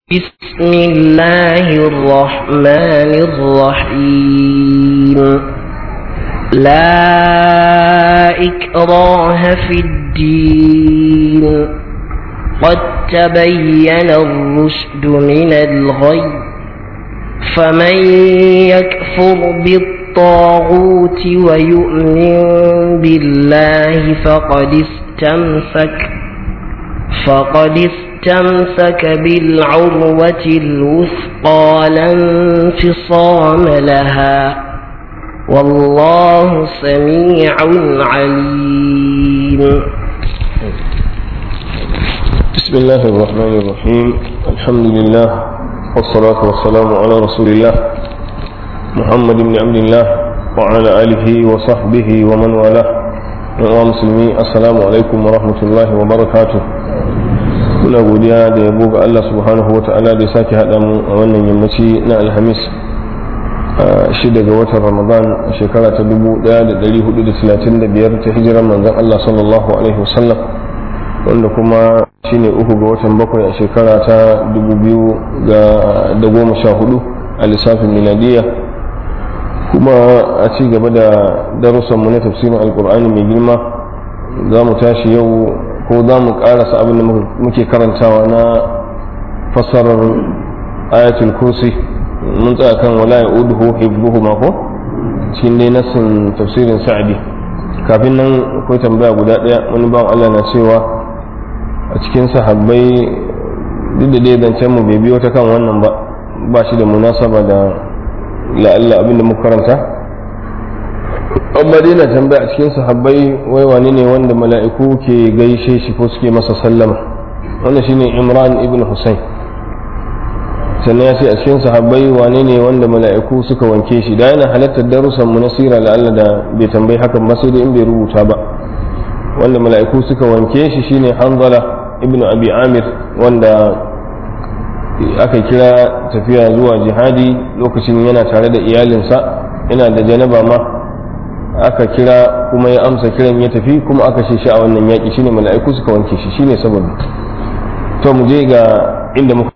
بسم الله الرحمن الرحيم لا إكراه في الدين قد تبين الرشد من الغي فمن يكفر بالطاغوت ويؤمن بالله فقد استمسك فقد استمسك بالعروة الوثقى لا انفصام لها والله سميع عليم بسم الله الرحمن الرحيم الحمد لله والصلاة والسلام على رسول الله محمد بن عبد الله وعلى آله وصحبه ومن والاه wa musulmi assalamu alaikum wa rahmatullahi wa barakatuh muna godiya da yabo ga Allah subhanahu wa ta'ala da ya sake haɗa mu a wannan yammaci na alhamis shi daga watan ramadan a shekara ta 1435 ta hijiran manzon Allah sallallahu alaihi wasallam wanda kuma shine uku ga watan bakwai a shekara ta 2014 a lissafin miladiyya kuma a ci gaba da darussanmu na tafsirin alkur'ani mai girma za mu tashi yau ko za mu karasa abin da muke karantawa na fassarar ayatul kursi mun tsaya kan wala ya uduhu hibbuhu mako cikin dai nassin tafsirin sa'adi kafin nan akwai tambaya guda ɗaya wani bawan Allah na cewa a cikin sahabbai duk da dai zancen mu bai biyo ta kan wannan ba ba shi da munasaba da la'alla abin da muka karanta amma dai na tambaya a cikin sahabbai wai wani ne wanda mala'iku ke gaishe shi ko suke masa sallama wannan shine imran ibn husayn sannan ya ce a cikin sahabbai wane ne wanda mala'iku suka wanke shi da yana halartar darussan mu na sira la'alla da bai tambayi hakan ba sai dai in bai rubuta ba wanda mala'iku suka wanke shi shine hanzala ibn abi amir wanda aka kira tafiya zuwa jihadi lokacin yana tare da iyalinsa yana da janaba ma aka kira kuma ya amsa kiran ya tafi kuma aka shi a wannan yaƙi shine mala'iku suka wanke shi shine sababi to mu je ga inda muka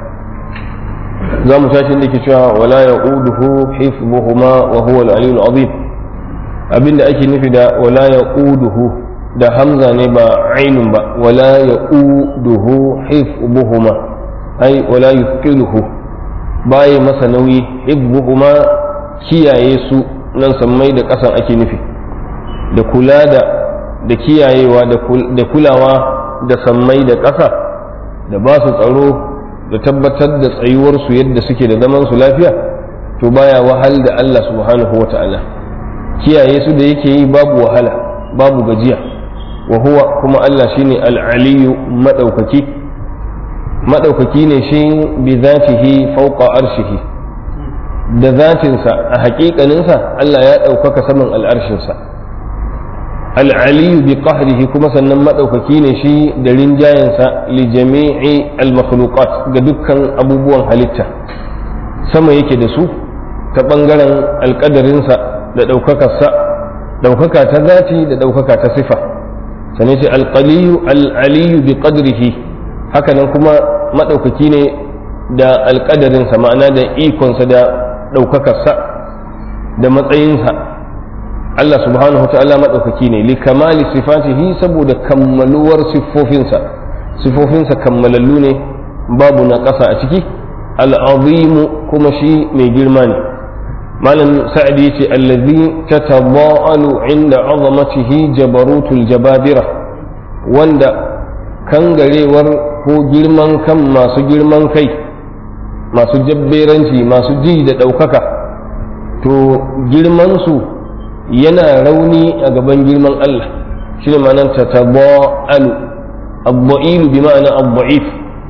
za mu tashi da ke cewa wala yaquduhu hifdhuhuma wa huwa al-aliyyul azim abinda ake nufi da wala yaquduhu da hamza ne ba ainun ba wala yaquduhu hifdhuhuma ai wala yuqiluhu baye masa nauyi hibbuhuma kiyaye su nan sammai da ƙasan ake nufi da kula da da kiyayewa da kulawa da sammai da ƙasa da ba su tsaro da tabbatar da tsayuwarsu yadda suke da zaman su lafiya to baya wahal da Allah subhanahu wa ta'ala kiyaye su da yake yi babu wahala babu gajiya wa huwa kuma Allah shine al-aliyu madaukaki maɗaukaki ne shi bi zatihi fauqa arshihi da zatinsa a haƙiƙaninsa Allah ya ɗaukaka saman al'arshinsa al'aliyu bi qahrihi kuma sannan maɗaukaki ne shi da rinjayensa li jami'i al-makhluqat ga dukkan abubuwan halitta sama yake da su ta ɓangaren alƙadarinsa da ɗaukakarsa ɗaukaka ta zati da ɗaukaka ta sifa sane ce alƙaliyu al'aliyu bi qadrihi hakanan kuma maɗaukaki ne da alƙadarinsa ma'ana da ikonsa da ɗaukakarsa da matsayinsa Allah subhanahu ta'ala maɗaukaki ne li kamali sifatihi saboda kammaluwar siffofinsa siffofinsa kammalallu ne babu na ƙasa a ciki al'azimu kuma shi mai girma ne malam sa'adi yace allazi tataba'alu inda azamatihi jabarutul jababira wanda kangarewar ko girman kan masu girman kai masu jabberanci masu ji da ɗaukaka to girmansu yana rauni a gaban girman Allah shi ne ma'anar ta taba'alu abba'ilu bi ma'ana abba'if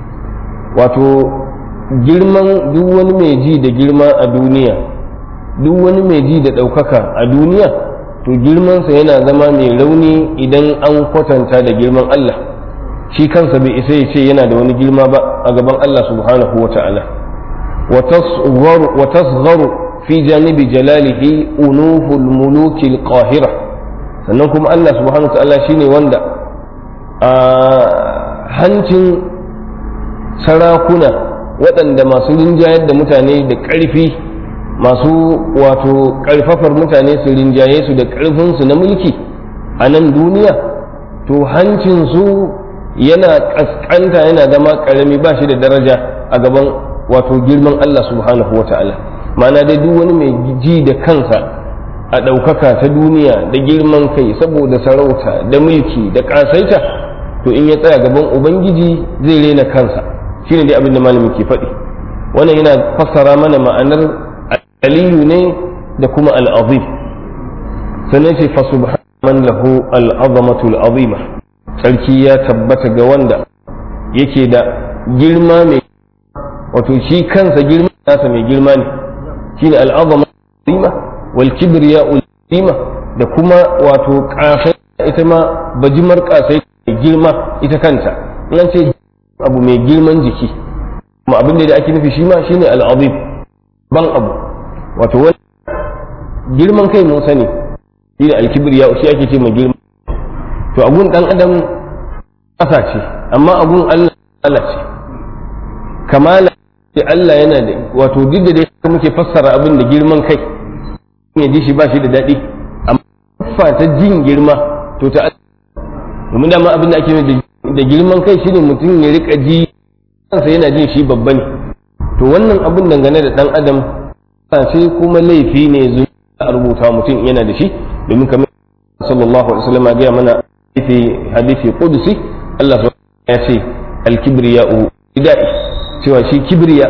wato girman duk wani mai ji da girma a duniya duk wani mai ji da ɗaukaka a duniya to girmansa yana zama mai rauni idan an kwatanta da girman Allah shi kansa bai isa ya ce yana da wani girma ba a gaban Allah subhanahu wa ta'ala wa tasgharu fi janibi jalalihi unuful muluki qahira sannan kuma Allah subhanahu wa ta'ala shine wanda a hancin sarakuna waɗanda masu rinjayar da mutane da ƙarfi masu wato ƙarfafar mutane su rinjaye su da ƙarfinsu na mulki a nan duniya to hancinsu yana ƙasƙanta yana zama ƙarami ba shi da daraja a gaban wato girman Allah subhanahu wa ta'ala ma'ana dai duk wani mai ji da kansa a ɗaukaka ta duniya da girman kai saboda sarauta da mulki da ƙasaita to in ya tsaya gaban ubangiji zai rena kansa shine dai abin da malami ke faɗi wannan yana fassara mana ma'anar aliyu ne da kuma al'azim sannan ce fa subhanan lahu al'azamatu al'azima sarki ya tabbata ga wanda yake da girma mai wato shi kansa girma nasa mai girma ne shine al'azama al'azima wal kibriya al'azima da kuma wato kasai ita ma bajimar kasai mai girma ita kanta in ce abu mai girman jiki kuma abin da ake nufi shi ma shine al'azim ban abu wato wani girman kai mun sani shi da alkibir ya shi ake ce mai girma to abun dan adam ƙasa ce amma abun Allah Allah ce kamala ce Allah yana da wato duk da dai muke fassara abin da girman kai ya ji shi ba shi da daɗi amma ta jin girma to ta domin dama abin da ake da girman kai shine mutum ya rika ji kansa yana jin shi babba ne to wannan abin dangane da dan adam ce kuma laifi ne zuwa a rubuta mutum yana da shi domin kamar sallallahu alaihi wasallam ya gaya mana hadisi hadisi qudsi Allah ya ce al-kibriya idai cewa shi kibriya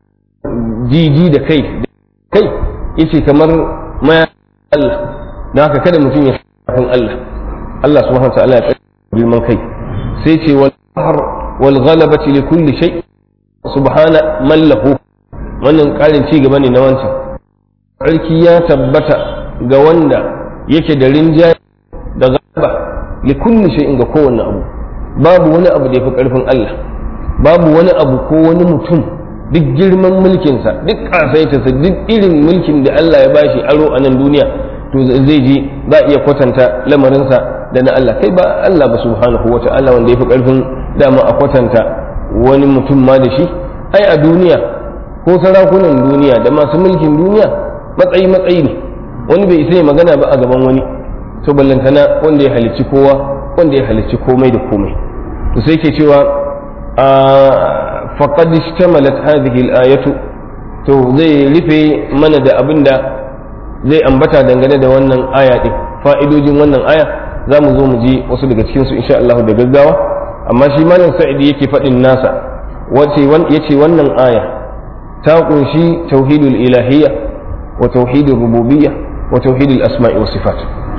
jiji da kai kai yace kamar ma Allah don haka kada mutum ya san Allah Allah subhanahu wa ta'ala ya tsare girman kai sai ce wal qahr wal ghalabati li kulli shay subhana man lahu wannan karin ci gaba ne na wancan sarki ya tabbata ga wanda yake da rinjaye da gaba li kulli shay'in ga kowanne abu babu wani abu da yafi karfin Allah babu wani abu ko wani mutum duk girman mulkinsa duk kasaitarsa duk irin mulkin da Allah ya bashi aro a nan duniya to zai ji za a iya kwatanta lamarinsa da na Allah kai ba Allah ba subhanahu wa ta'ala wanda yafi karfin dama a kwatanta wani mutum ma da shi ai a duniya ko sarakunan duniya da masu mulkin duniya matsayi matsayi ne wani bai isa ya magana ba a gaban wani to ballantana wanda ya halicci kowa wanda ya halicci komai da komai to sai ke cewa a faqad ishtamalat hadhihi al-ayatu to zai rufe mana da abin da zai ambata dangane da wannan aya din fa'idojin wannan aya za mu zo mu ji wasu daga cikin su insha Allah da gaggawa amma shi malam sa'idi yake faɗin nasa wace yace wannan aya ta kunshi tauhidul ilahiyya wa tauhidul rububiyya wa tauhidul asma'i wa sifat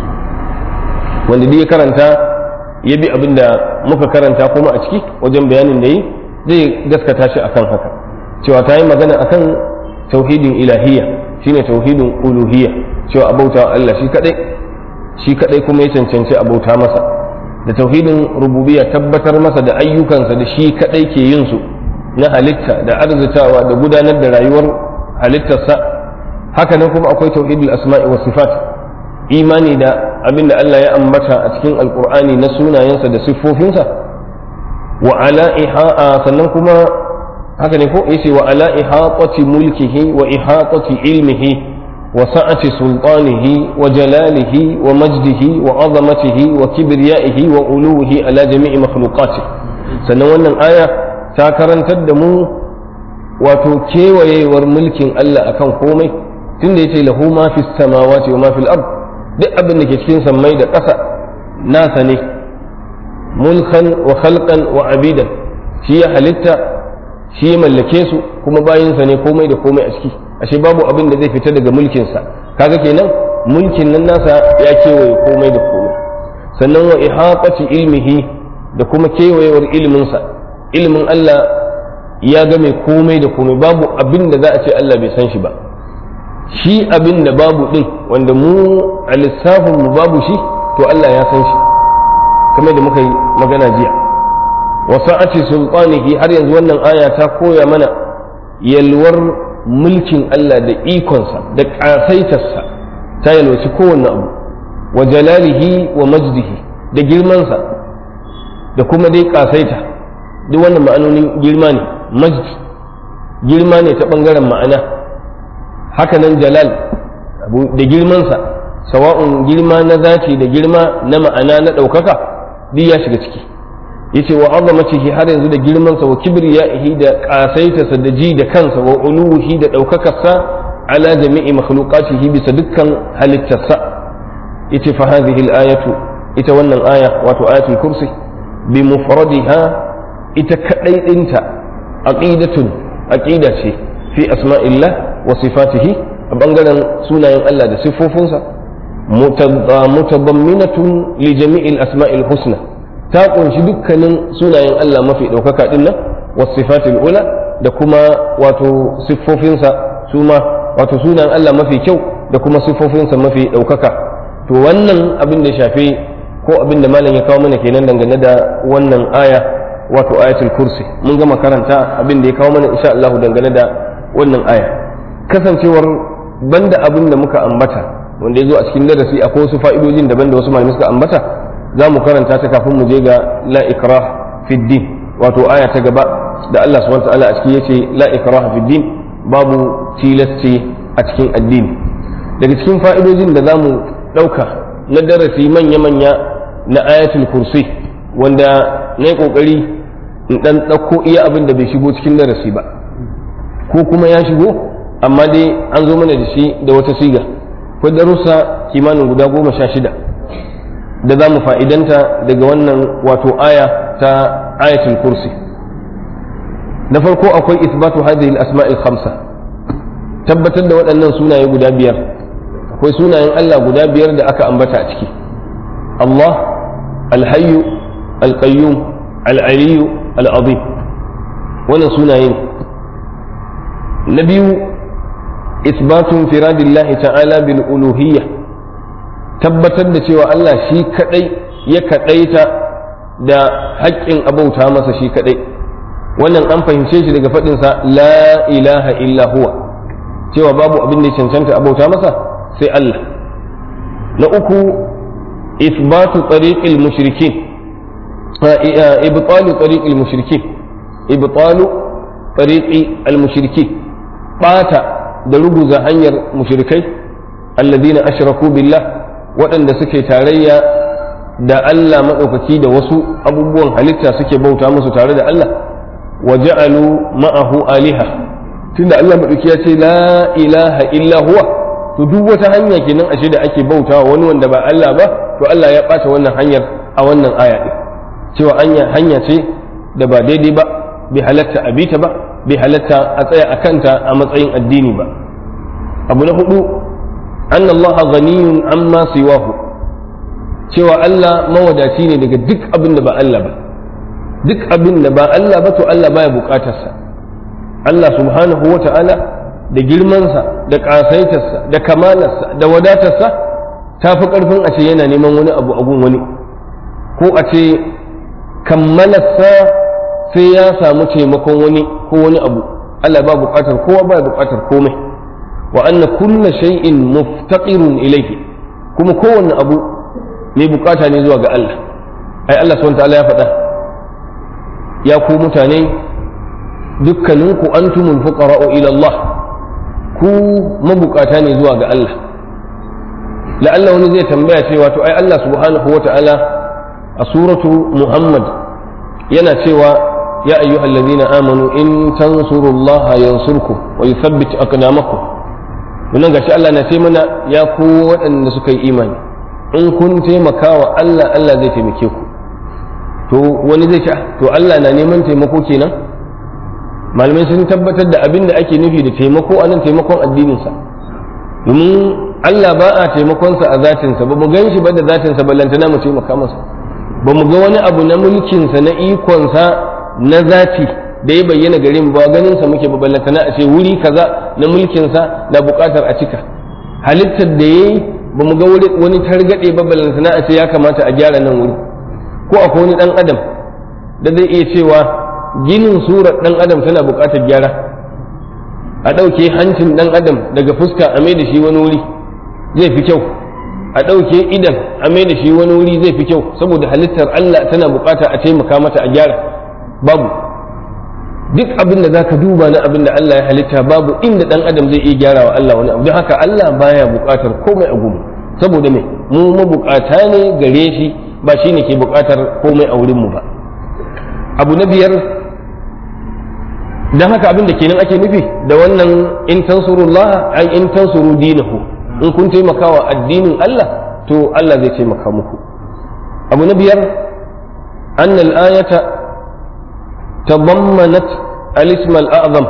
wanda duk ya karanta ya bi abin da muka karanta kuma a ciki wajen bayanin da yi zai gaskata shi akan haka cewa ta yi magana akan tauhidin ilahiyya shine tauhidin uluhiyya cewa abauta Allah shi kadai shi kadai kuma ya cancanci abauta masa da tauhidin rububiyya tabbatar masa da ayyukansa da shi kadai ke yin su na halitta da arzitawa da gudanar da rayuwar halittarsa haka nan kuma akwai tauhidul asma'i wa sifat imani da abin da Allah ya ambata a cikin alkur'ani na sunayensa da siffofinsa wa ala iha'a sannan kuma haka ne ko yace wa ala ihaqati mulkihi wa ihaqati ilmihi wa sa'ati sultanihi wa jalalihi wa majdihi wa azamatihi wa kibriyaihi wa uluwihi ala jami'i makhluqati sannan wannan aya ta karantar da mu wato kewayewar mulkin Allah akan komai tunda yace lahu ma fis samawati wa ma fil ard duk abin da ke cikin sammai da ƙasa nasa ne mulkan wa khalqan wa abidan shi ya halitta shi ya mallake su kuma bayinsa ne komai da komai a ciki ashe babu abin da zai fita daga mulkinsa kaga kenan mulkin nan nasa ya kewaye komai da komai sannan wa ihaqati ilmihi da kuma kewayewar ilminsa ilmin Allah ya game komai da komai babu abin da za a ce Allah bai san shi ba shi abin da babu din wanda mu a lissafin mu babu shi to Allah ya san shi kamar da muka yi magana jiya wa sa'ati sultanihi har yanzu wannan aya ta koya mana yalwar mulkin Allah da ikonsa da ƙasaitarsa ta yalwaci kowanne abu wa jalalihi wa majdihi da girmansa da kuma dai ƙasaita duk wannan ma'anonin girma ne majd girma ne ta ɓangaren ma'ana hakanan jalal da girmansa sawa'un girma na zaci da girma na ma'ana na ɗaukaka duk ya shiga ciki yace wa azamatihi har yanzu da girmansa wa kibriyaihi da ƙasaitarsa da ji da kansa wa uluhi da ɗaukakarsa ala jami'i makhluqatihi bisa dukkan halittarsa yace fa hadhihi al-ayatu ita wannan aya wato ayatul kursi bi mufradiha ita kadai dinta aqidatun aqida ce fi asma'illah wa sifatihi a bangaren sunayen Allah da siffofinsa mutadamminatun li jami'il asma'il husna ta kunshi dukkanin sunayen Allah mafi ɗaukaka din nan wa sifatil ula da kuma wato siffofinsa su ma wato sunayen Allah mafi kyau da kuma siffofinsa mafi ɗaukaka to wannan abin da shafi ko abin da malam ya kawo mana kenan dangane da wannan aya wato ayatul kursi mun gama karanta abin da ya kawo mana insha Allah dangane da wannan aya kasancewar banda abin da muka ambata wanda ya zo a cikin darasi akwai wasu fa'idojin daban da wasu malamai suka ambata za mu karanta ta kafin mu je ga la ikrah fi din wato aya ta gaba da Allah subhanahu wa ta'ala a cikin yace la ikrah fi din babu tilasti a cikin addini daga cikin fa'idojin da za mu ɗauka na darasi manya-manya na ayatul kursi wanda na yi ƙoƙari in ɗan ɗauko iya abin da bai shigo cikin darasi ba ko kuma ya shigo amma dai an zo mana da shi da wata siga ko darussa kimanin guda goma sha shida da za mu fa'idanta daga wannan wato aya ta ayatul kursi na farko akwai isbatu hadhihi al-asma'il khamsa tabbatar da waɗannan sunaye guda biyar akwai sunayen Allah guda biyar da aka ambata a ciki Allah alhayyu alqayyum al'aliyu al'azim wannan sunaye ne na biyu isbatun firadillahi ta'ala bil uluhiyya tabbatar da cewa Allah shi kadai ya kadaita da haƙƙin abauta masa shi kadai wannan an fahimce shi daga faɗinsa la ilaha illa huwa cewa babu abin da ya cancanta abauta masa sai Allah na uku isbatu tariqil mushrikin ibtalu tariqil mushrikin ibtalu tariqi al mushrikin bata da ruguza hanyar mushrikai alladhina ashraku billah waɗanda suke tarayya da Allah maɗaukaki da wasu abubuwan halitta suke bauta musu tare da Allah wa ja'alu ma'ahu aliha tunda Allah maɗauki ya ce la ilaha illa huwa to duk wata hanya kenan ashe da ake bautawa wani wanda ba Allah ba to Allah ya ɓata wannan hanyar a wannan aya ɗin cewa hanya hanya ce da ba daidai ba bai halatta a bita ba bai halatta a tsaya a kanta a matsayin addini ba abu na hudu an Allah ghaniyun amma siwahu cewa Allah mawadaci ne daga duk abin da ba Allah ba duk abin da ba Allah ba to Allah baya bukatarsa Allah subhanahu wa ta'ala da girmansa da ƙasaitarsa da kamalarsa da wadatarsa ta fi ƙarfin a ce yana neman wani abu a gun wani ko a ce kammalarsa sai ya samu taimakon wani ko wani abu Allah ba buƙatar kowa ba buƙatar komai wa anna kulla shay'in muftaqirun ilayhi kuma kowanne abu mai buƙata ne zuwa ga Allah ai Allah subhanahu ta'ala ya faɗa ya ku mutane dukkaninku antumul fuqara'u ila Allah ku mabukata ne zuwa ga Allah la'alla wani zai tambaya cewa to ai Allah subhanahu wa ta'ala a suratu Muhammad yana cewa ya ayyuhal ladina amanu in tansurullaha yansurkum wa yuthabbit aqdamakum wannan gashi Allah na ce mana ya ku waɗanda suka yi imani in kun taimakawa Allah Allah zai taimake ku to wani zai ce to Allah na neman taimako kenan malamai sun tabbatar da abin da ake nufi da taimako a nan taimakon addininsa domin Allah ba a taimakonsa a zatinsa ba mu gan shi ba da zatinsa ba lantana mu taimaka masa ba mu ga wani abu na mulkinsa na ikonsa na zati da ya bayyana gare mu ba ganinsa muke ba lantana a ce wuri kaza na mulkinsa na buƙatar a cika halittar da ya yi ba mu ga wani targaɗe ba lantana a ce ya kamata a gyara nan wuri ko akwai wani ɗan adam da zai iya cewa ginin surar ɗan adam tana buƙatar gyara a ɗauke hancin ɗan adam daga fuska a mai da shi wani wuri zai fi kyau a ɗauke idan a mai da shi wani wuri zai fi kyau saboda halittar Allah tana buƙata a taimaka mata a gyara babu duk abin da zaka duba na abin da Allah ya halitta babu inda dan adam zai iya gyara wa Allah wani abu don haka Allah baya buƙatar komai a gumu saboda me mu mabukata ne gare shi ba shi ne ke buƙatar komai a wurin mu ba abu na biyar don haka abin da kenan ake nufi da wannan in tansurullah ai in tansuru dinahu in kun taimaka wa addinin Allah to Allah zai taimaka muku abu na biyar أن الآية تضمنت الاسم الأعظم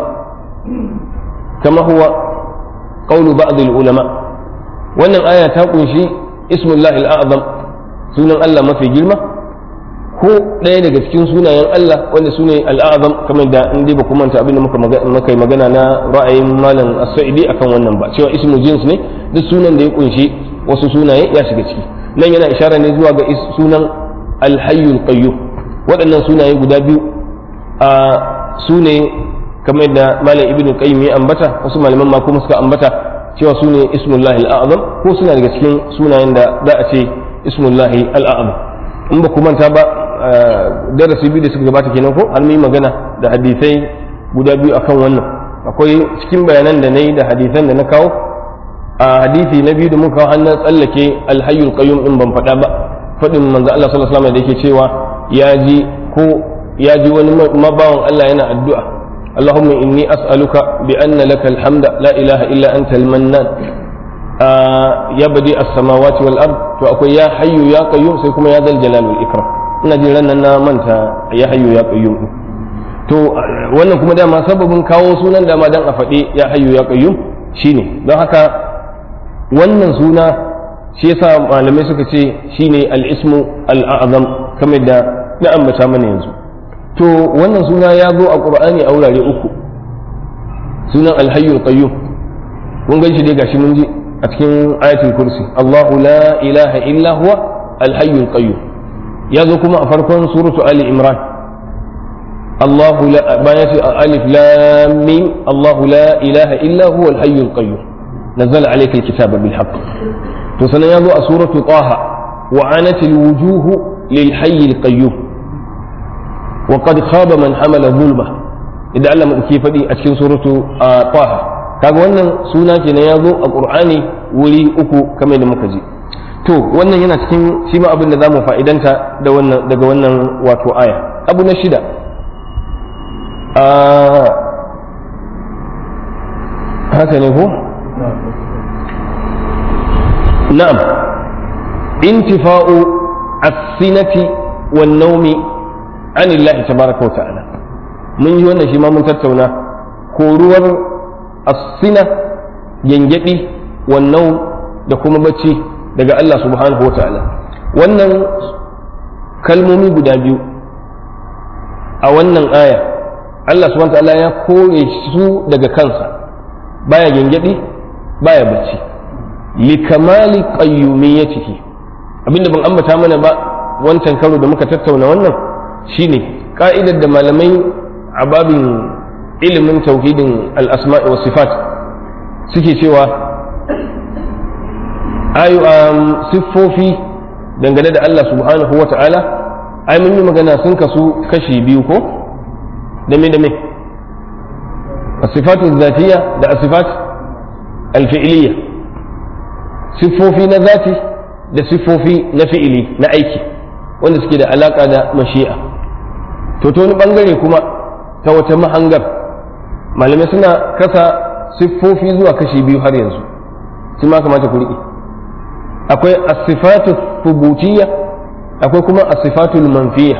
كما هو قول بعض العلماء وأن الآية تقول شيء اسم الله الأعظم سنة الله ما في جلمة ko ɗaya daga cikin sunayen Allah wanda su ne al'azam kamar da in dai ba kuma manta abin da muka yi magana na ra'ayin malam as-sa'idi akan wannan ba cewa ismu jins ne duk sunan da ya kunshi wasu sunaye ya shiga ciki nan yana ishara ne zuwa ga sunan alhayyul qayyum waɗannan sunaye guda biyu a su ne kamar da malam ibn qayyim ya ambata wasu malaman ma kuma suka ambata cewa su ne ismullahi al'azam ko suna daga cikin sunayen da za a ce ismullahi al'azam in ba ku manta ba darasi biyu da suka gabata kenan ko an yi magana da hadisai guda biyu akan wannan akwai cikin bayanan da na yi da hadisan da na kawo a hadisi na biyu da muka kawo an tsallake alhayyul qayyum in ban faɗa ba faɗin manzo Allah sallallahu alaihi wasallam da yake cewa ya ji ko ya ji wani mabawan Allah yana addu'a Allahumma inni as'aluka bi anna laka alhamda la ilaha illa anta almannan ya badi as-samawati wal ard to akwai ya hayyu ya qayyum sai kuma ya dal jalal wal ikram ina jin ran na manta ya hayyu ya qayyum to wannan kuma dama sababin kawo sunan dama dan a faɗi ya hayyu ya qayyum shine don haka wannan suna shi yasa malamai suka ce shine al-ismu al-a'zam kamar da na ambata mana yanzu to wannan suna ya zo a qur'ani a wurare uku sunan al-hayyul qayyum kun gan shi dai gashi mun ji a cikin ayatul kursi Allahu la ilaha illa huwa al-hayyul qayyum ya zo kuma a farkon suratu ali imran Allahu la bayan ce alif lam mim Allahu la ilaha illa huwa al-hayyul qayyum نزل عليك الكتاب بالحق to sanan ya zo a suratu taha wa anatil wujuhu lil hayy al qayyum wa qad khaba man hamala zulma idan Allah mu ke faɗi a cikin suratu taha kaga wannan suna kenan ya zo a qur'ani wuri uku kamar da muka ji to wannan yana cikin shi ma abin da zamu fa'idanta da wannan daga wannan wato aya abu na shida haka ne ko نعم انتفاء السنة والنوم عن الله تبارك وتعالى من يوانا شما من تتونا كورور السنة ينجدي والنوم دكما بچي daga Allah subhanahu wa ta'ala wannan kalmomi guda biyu a wannan aya Allah subhanahu wa ta'ala ya kore su daga kansa baya gengedi baya bacci likamali qayyumiyyatihi abinda ban ambata mana ba wancan karo da muka tattauna wannan shine ka'idar da malamai a babin ilimin tauhidin al-asma'i was sifat suke cewa ayu um, siffofi dangane da Allah subhanahu wa ta'ala ai mun yi magana sun kasu kashi biyu ko da me da me as-sifatu zatiyya da as-sifat al-fi'liyya siffofi na zati da siffofi na fi'ili na aiki wanda suke da alaka da mashi'a to ta wani bangare kuma ta wata mahangar malamai suna kasa siffofi zuwa kashi biyu har yanzu su ma kamata ku riƙe akwai asifatu thubutiyya akwai kuma asifatu manfiya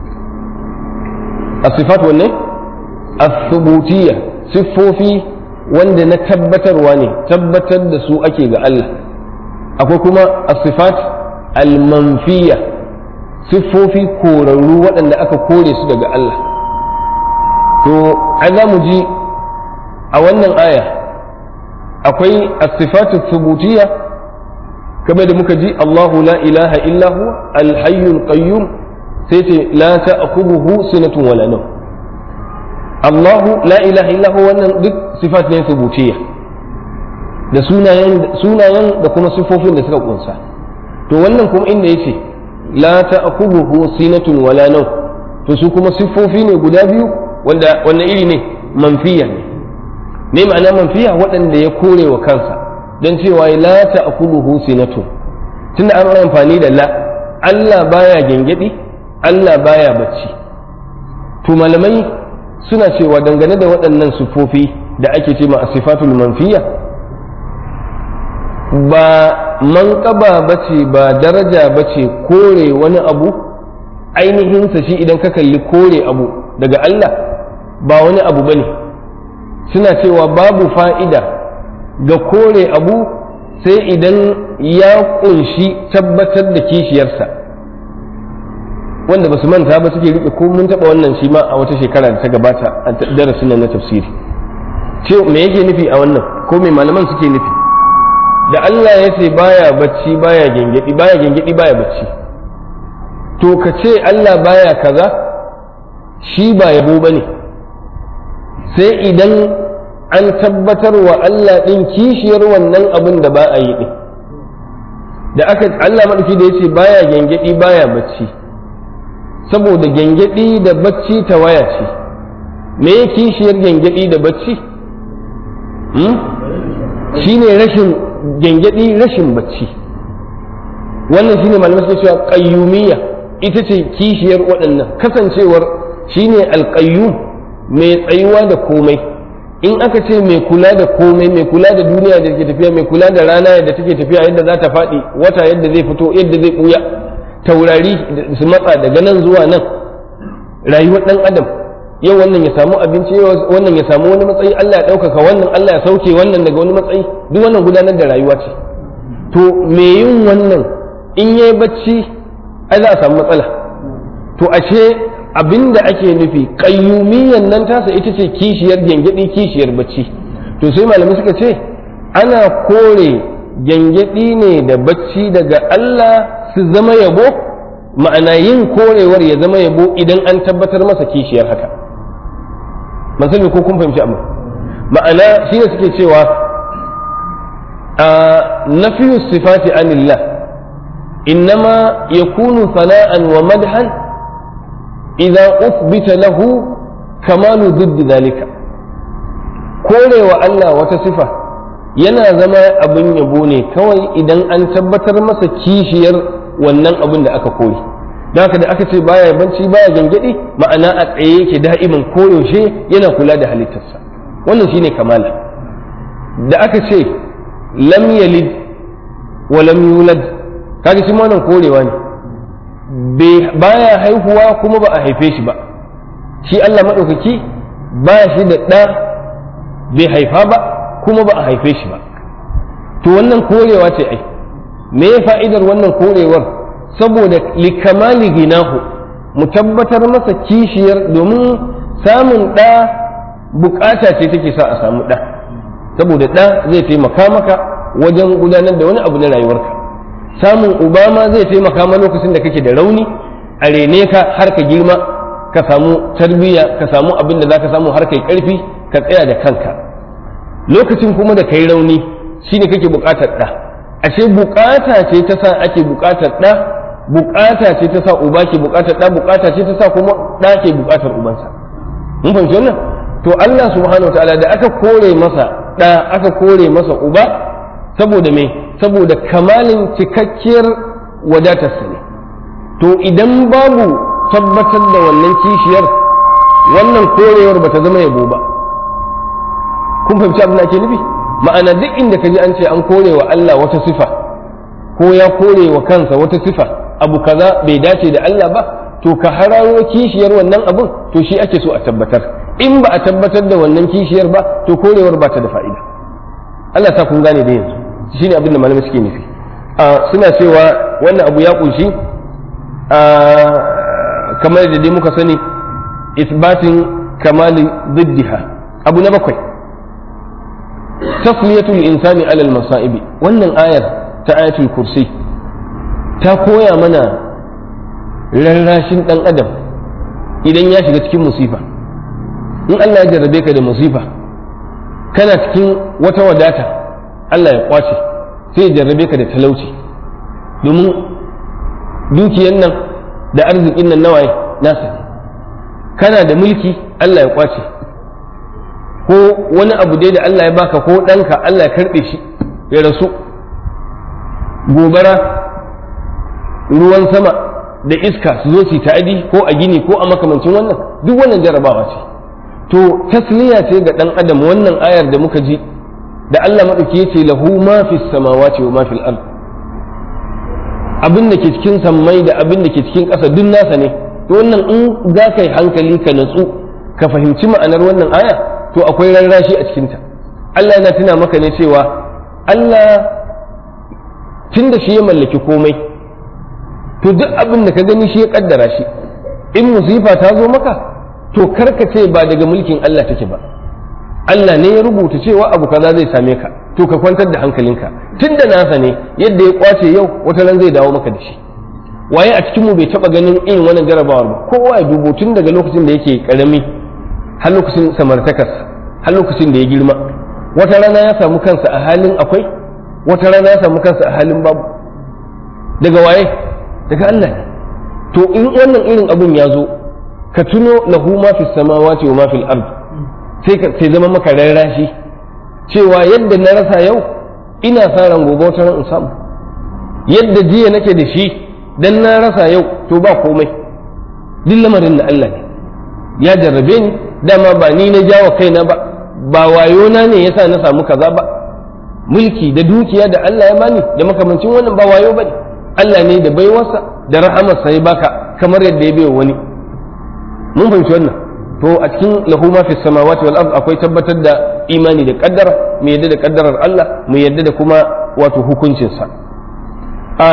asifatu wanne as-thubutiyya siffofi wanda na tabbatarwa ne tabbatar da su ake ga Allah akwai kuma asifat al-manfiya siffofi korarru waɗanda aka kore su daga Allah to ai za mu ji a wannan aya akwai asifatu thubutiyya kamar da muka ji Allahu la ilaha illa hu al-hayyul qayyum sai ce la ta'khudhuhu sinatun wala nawm Allahu la ilaha illa hu wannan duk sifat ne thubutiyya da sunayen sunayen da kuma sifofin da suka kunsa to wannan kuma inda yace la ta'khudhuhu sinatun wala nawm to su kuma sifofi ne guda biyu wanda wannan iri ne manfiya ne me ma'ana manfiya waɗanda ya kore wa kansa don cewa la ta'kuluhu sinatu tunda an yi amfani da la Allah baya gengedi Allah baya bacci to malamai suna cewa dangane da waɗannan sufofi da ake ce ma sifatul manfiya ba manƙaba ba ce ba daraja ba ce kore wani abu ainihinsa shi idan ka kalli kore abu daga Allah ba wani abu ba ne suna cewa babu fa'ida ga kore abu sai idan ya ƙunshi tabbatar da kishiyarsa wanda ba su manta ba suke riƙe ko mun taɓa wannan shi ma a wata shekara da ta gabata a darasin na tafsiri ce me yake nufi a wannan ko me malaman suke nufi da Allah ya ce baya bacci baya gengedi baya gengedi baya bacci to ka ce Allah baya kaza shi ba yabo bane sai idan an tabbatar wa Allah din kishiyar wannan abin da ba a yi din da aka Allah madauki da yace baya gengedi baya bacci saboda gengedi da bacci tawaya ce me kishiyar gengedi da bacci shine rashin gyangyaɗi rashin bacci wannan shine malamai suke cewa qayyumiyya ita ce kishiyar waɗannan kasancewar shine alqayyum mai tsayuwa da komai in aka ce mai kula da komai mai kula da duniya da ke tafiya mai kula da rana yadda take tafiya yadda za ta faɗi wata yadda zai fito yadda zai ɓuya taurari su matsa daga nan zuwa nan rayuwar ɗan adam yau wannan ya samu abinci wannan ya samu wani matsayi Allah ya ɗaukaka wannan Allah ya sauke wannan daga wani matsayi duk wannan gudanar da rayuwa ce to me yin wannan in yayi bacci ai za a samu matsala to ashe abinda ake nufi qayyumiyyan nan tasa ita ce kishiyar gengedi kishiyar bacci to sai malamai suka ce ana kore gengedi ne da bacci daga Allah su zama yabo ma'ana yin korewar ya zama yabo idan an tabbatar masa kishiyar haka ban sani ko kun fahimci amma ma'ana shi ne suke cewa a nafiyu sifati anillah innama yakunu sana'an wa madhan idza uthbita lahu kamalu ضد zalika korewa Allah wata sifa yana zama abin yabo ne kawai idan an tabbatar masa kishiyar wannan abin da aka koyi don haka da aka ce baya banci baya gangadi ma'ana a tsaye yake da'iman koyaushe yana kula da halittarsa wannan shine kamala da aka ce lam yalid wa lam yulad kaga shi wannan korewa ne baya haihuwa kuma ba a haife shi ba shi Allah maɗaukaki ba shi da ɗa bai haifa ba kuma ba a haife shi ba to wannan korewa ce ai me fa'idar wannan korewar saboda likamali ginahu mu tabbatar masa kishiyar domin samun ɗa bukata ce take sa a samu ɗa saboda ɗa zai taimaka maka wajen gudanar da wani abu na rayuwarka samun uba ma zai taimaka ma lokacin da kake da rauni a rene ka har ka girma ka samu tarbiyya ka samu abin da za ka samu har kai karfi ka tsaya da kanka lokacin kuma da kai rauni shine kake bukatar ɗa ashe bukata ce ta sa ake bukatar ɗa bukata ce ta sa uba ke bukatar ɗa bukata ce ta sa kuma ɗa ke bukatar ubansa mun fahimci wannan to Allah subhanahu wataala da aka kore masa ɗa aka kore masa uba saboda me saboda kamalin cikakkiyar wadatarsa ne to idan babu tabbatar da wannan kishiyar wannan korewar bata zama yabo ba kun fahimci abin da ake nufi ma'ana duk inda ka ji an ce an kore wa Allah wata sifa ko ya kore wa kansa wata sifa abu kaza bai dace da Allah ba to ka hararo kishiyar wannan abun to shi ake so a tabbatar in ba a tabbatar da wannan kishiyar ba to korewar ba ta da fa'ida Allah ta kun gane da yanzu shine abin da malamai suke nufi suna cewa wannan abu ya kunshi kamar da dai muka sani isbatin kamali ziddiha abu na bakwai tasliyatul insani alal masa'ibi wannan ayar ta ayatul kursi ta koya mana rarrashin dan adam idan ya shiga cikin musifa in Allah ya jarrabe ka da musifa kana cikin wata wadata Allah ya kwace sai ya jarrabe ka da talauci domin dukiyan nan da arzikin nan nawaye nasa ne kana da mulki Allah ya kwace ko wani abu dai da Allah ya baka ko ɗanka Allah ya karɓe shi ya rasu gobara ruwan sama da iska su zo su ta'adi ko a gini ko a makamancin wannan duk wannan jarabawa ce to tasliya ce ga ɗan adam wannan ayar da muka ji da Allah maɗauki ya ce lahu ma fi samawati wa ma fil ard abin da ke cikin sammai da abin da ke cikin ƙasa duk nasa ne to wannan in za ka yi hankali ka natsu ka fahimci ma'anar wannan aya to akwai rarrashi a cikinta Allah yana tuna maka ne cewa Allah tun da shi ya mallaki komai to duk abin da ka gani shi ya kaddara shi in musifa ta zo maka to karka ce ba daga mulkin Allah take ba Allah ne ya rubuta cewa abu kaza zai same ka to ka kwantar da hankalinka tun da nasa ne yadda ya kwace yau wata ran zai dawo maka da shi waye a cikin mu bai taba ganin irin wannan jarabawar ba kowa ya dubo tun daga lokacin da yake karami har lokacin samartakas har lokacin da ya girma wata rana ya samu kansa a halin akwai wata rana ya samu kansa a halin babu daga waye daga Allah ne to in wannan irin abun ya zo ka tuno lahu ma fi samawati wa ma fil ard sai ka sai zama maka rarrashi cewa yadda na rasa yau ina sa ran gobe wata ran in samu yadda jiya nake da shi dan na rasa yau to ba komai duk lamarin na Allah ne ya jarrabe ni dama ba ni na jawa kaina ba ba wayo na ne yasa na samu kaza ba mulki da dukiya da Allah ya bani da makamancin wannan ba wayo bane Allah ne da baiwarsa da rahamarsa ya baka kamar yadda ya baiwa wani mun fahimci wannan to a cikin lahu ma fi samawati wal ard akwai tabbatar da imani da kaddara mu yadda da kaddarar Allah mu yadda da kuma wato hukuncinsa a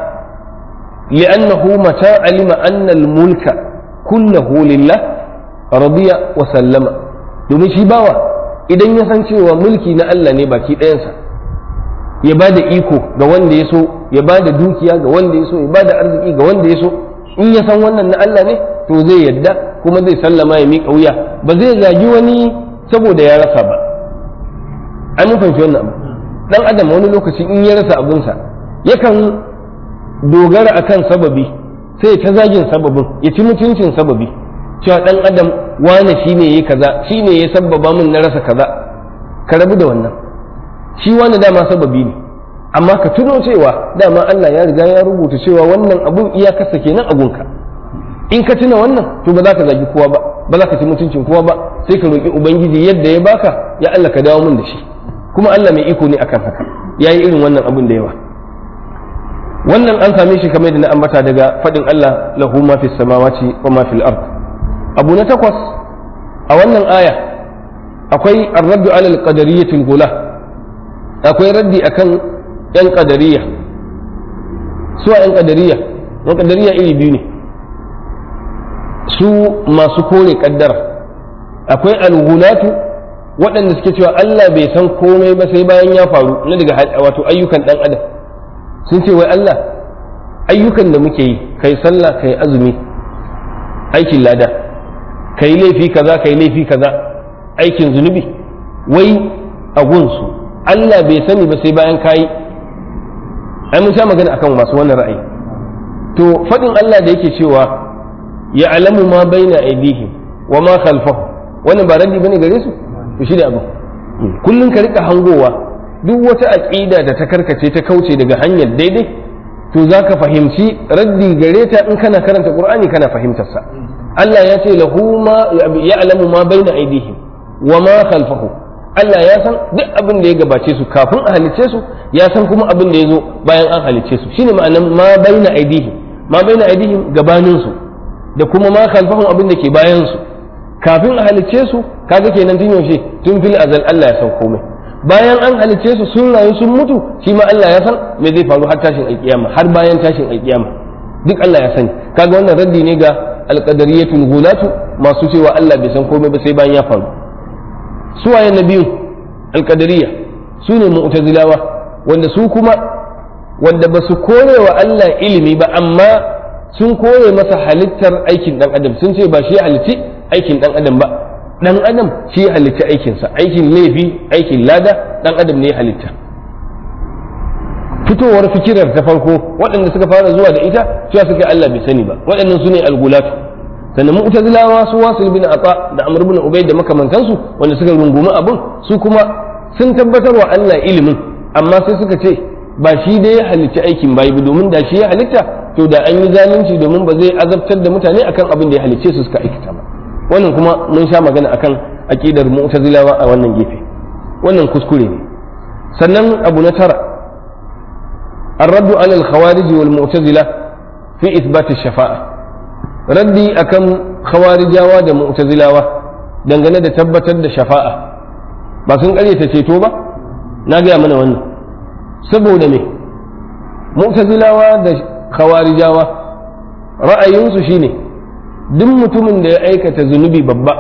li'annahu mata alima anna al mulka kullahu lillah radiya wa sallama domin shi bawa idan ya san cewa mulki na Allah ne baki ɗayansa ya ba da iko ga wanda ya so ya ba da dukiya ga wanda ya so ya ba da arziki ga wanda ya so in ya san wannan na Allah ne to zai yadda kuma zai sallama ya miƙa wuya ba zai zagi wani saboda ya rasa ba an mun fahimci wannan abu dan adam wani lokaci in ya rasa abunsa yakan dogara akan sababi sai ta zagin sababin ya ci mutuncin sababi cewa dan adam wane shine yayi kaza shine ya sabbaba min na rasa kaza ka rabu da wannan shi wani dama sababi ne amma ka tuno cewa dama Allah ya riga ya rubuta cewa wannan abun iyakarsa kenan a gunka in ka tuna wannan to ba za ka zagi kowa ba ba za ka ci mutuncin kowa ba sai ka roƙi ubangiji yadda ya baka ya Allah ka dawo min da shi kuma Allah mai iko ne akan haka yayi irin wannan abun da yawa wannan an same shi kamar da na ambata daga faɗin Allah lahu ma fis samawati wa ma fil ard abu na takwas a wannan aya akwai ar-raddu ala al-qadariyyatil ghula akwai raddi akan yan qadariyya su yan qadariyya yan qadariyya iri biyu ne su masu kore kaddara akwai al-ghulatu waɗanda suke cewa Allah bai san komai ba sai bayan ya faru na daga wato ayyukan dan adam sun ce wai Allah ayyukan da muke yi kai sallah kai azumi aikin lada kai laifi kaza kai laifi kaza aikin zunubi wai a gunsu Allah bai sani ba sai bayan kayi ai mun sha magana akan masu wannan ra'ayi to faɗin Allah da yake cewa ya alamu ma baina aidihim wa ma khalfahum wannan ba raddi bane gare su to shi ne abu kullum ka rika hangowa duk wata aqida da ta karkace ta kauce daga hanyar daidai to zaka fahimci raddi gare ta in kana karanta qur'ani kana fahimtar sa Allah ya ce lahu ma ya alamu ma baina aidihim wa ma khalfahum Allah ya san duk abin da ya gabace su kafin a halicce su ya san kuma abin da ya zo bayan an halicce su shine ma'anar ma baina aidihim ma baina aidihim gabanin su da kuma ma khalfahum abin da ke bayan su kafin a halicce su kaga kenan tun yaushe tun fil azal Allah ya san komai bayan an halicce su sun rayu sun mutu shi ma Allah ya san me zai faru har tashin alkiyama har bayan tashin alkiyama duk Allah ya sani kaga wannan raddi ne ga alqadariyatul ghulatu masu cewa Allah bai san komai ba sai bayan ya faru suwaye na biyu alkadariya su ne mu'tazilawa wanda su kuma wanda ba su kore wa Allah ilimi ba amma sun kore masa halittar aikin dan adam sun ce ba shi halitti aikin dan adam ba dan adam shi halitta aikinsa aikin laifi aikin lada dan adam ne halitta fitowar fikirar ta farko waɗanda suka fara zuwa da ita cewa suka Allah bai sani ba waɗannan su ne algulatu sannan mu'tazilawa su wasil bin ata da amr bin ubayd da makamantansu wanda suka rungumi abun su kuma sun tabbatar wa Allah ilimin amma sai suka ce ba shi dai ya halicci aikin bayi ba domin da shi ya halitta to da an yi zalunci domin ba zai azabtar da mutane akan abin da ya halicce su suka aikata ba wannan kuma mun sha magana akan aqidar mu'tazilawa a wannan gefe wannan kuskure ne sannan abu na tara الرد على الخوارج والمعتزلة في إثبات الشفاعة ردي أكم خوارج واد معتزلة dangane da tabbatar da shafa'a ba sun ƙaryata ceto ba na gaya mana wannan saboda me mu'tazilawa da khawarijawa ra'ayinsu shine duk mutumin da ya aikata zunubi babba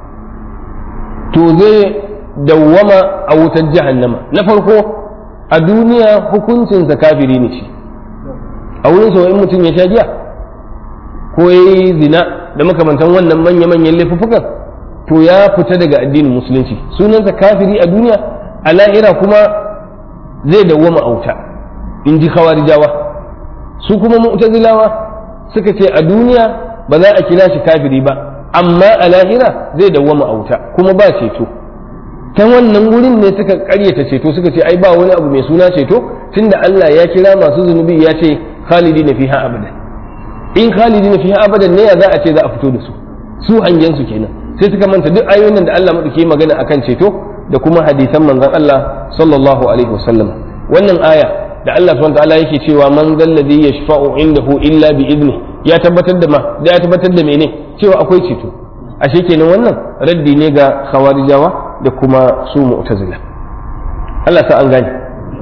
to zai dawwama a wutar jahannama na farko a duniya hukuncinsa kafiri ne shi a wurin sa in mutum ya sha giya ko ya yi zina da makamantan wannan manya-manyan laifuffukan to ya fita daga addinin musulunci sunansa kafiri a duniya a lahira kuma zai dawwama a wuta in ji khawarijawa su kuma mu'tazilawa suka ce a duniya ba za a kira shi kafiri ba amma a lahira zai dawwama a wuta kuma ba ceto ta wannan wurin ne suka karyata ceto suka ce ai ba wani abu mai suna ceto tunda Allah ya kira masu zunubi ya ce khalidina fiha abadan in khalidina fiha abadan ne ya za a ce za a fito da su su hangen su kenan sai suka manta duk ayoyin da Allah madauke magana akan ceto da kuma hadisan manzon Allah sallallahu alaihi wasallam wannan aya da Allah subhanahu wataala yake cewa man zalladhi yashfa'u indahu illa bi idni ya tabbatar da ma da ya tabbatar da mene cewa akwai ceto ashe kenan wannan raddi ne ga khawarijawa da kuma su mu'tazila Allah sa an gane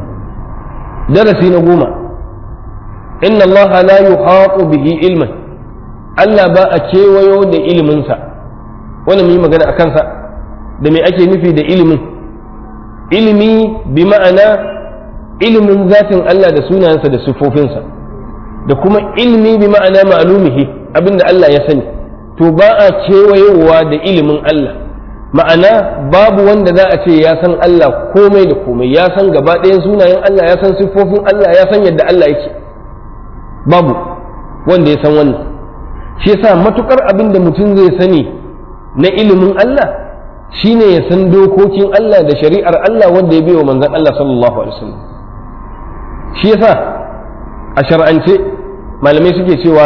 darasi na goma inna Allah la yuhatu bihi ilman Allah ba a kewayo da iliminsa wani mu yi magana a kansa da me ake nufi da ilimin ilimi bi ma'ana ilimin zatin Allah da sunayensa da siffofinsa da kuma ilimi bi ma'ana ma'lumihi abinda Allah ya sani to ba a kewayowa da ilimin Allah ma'ana babu wanda za a ce ya san Allah komai da komai ya san gaba ɗayan sunayen Allah ya san siffofin Allah ya san yadda Allah yake babu wanda ya san wannan shi yasa matukar abin da mutum zai sani na ilimin Allah shine ya san dokokin Allah da shari'ar Allah wanda ya biyo manzon Allah sallallahu alaihi wasallam shi yasa a shar'ance malamai suke cewa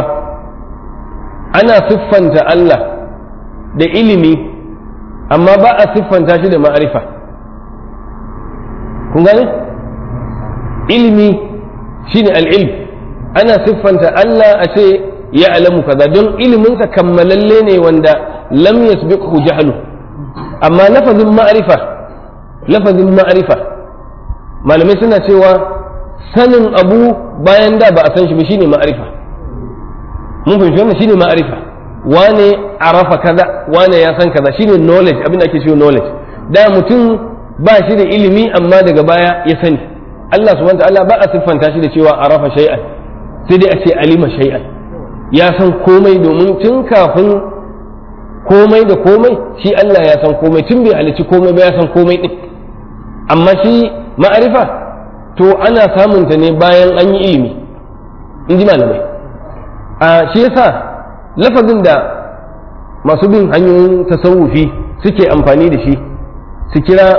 ana siffanta Allah da ilimi amma ba a siffanta shi da ma'arifa kun gane ilimi shine al'ilm ana siffanta Allah a ce ya alamu kaza don iliminsa kammalalle ne wanda lam yasbiqhu jahlu amma lafazin ma'arifa lafazin ma'arifa malamai suna cewa sanin abu bayan da ba a san shi ba shine ma'arifa mun fahimci wannan shine ma'arifa wane arafa kaza wane ya san kaza shine knowledge abin da ake cewa knowledge da mutum ba shi da ilimi amma daga baya ya sani Allah subhanahu wa ta'ala ba a siffanta shi da cewa arafa shay'an sai dai a ce alima shay'an ya san komai domin tun kafin komai da komai shi Allah ya san komai tun bai halici komai ba ya san komai din amma shi ma'arifa to ana samunta ne bayan an yi ilimi in ji malamai a shi yasa lafazin da masu bin hanyoyin tasawufi suke amfani da shi su kira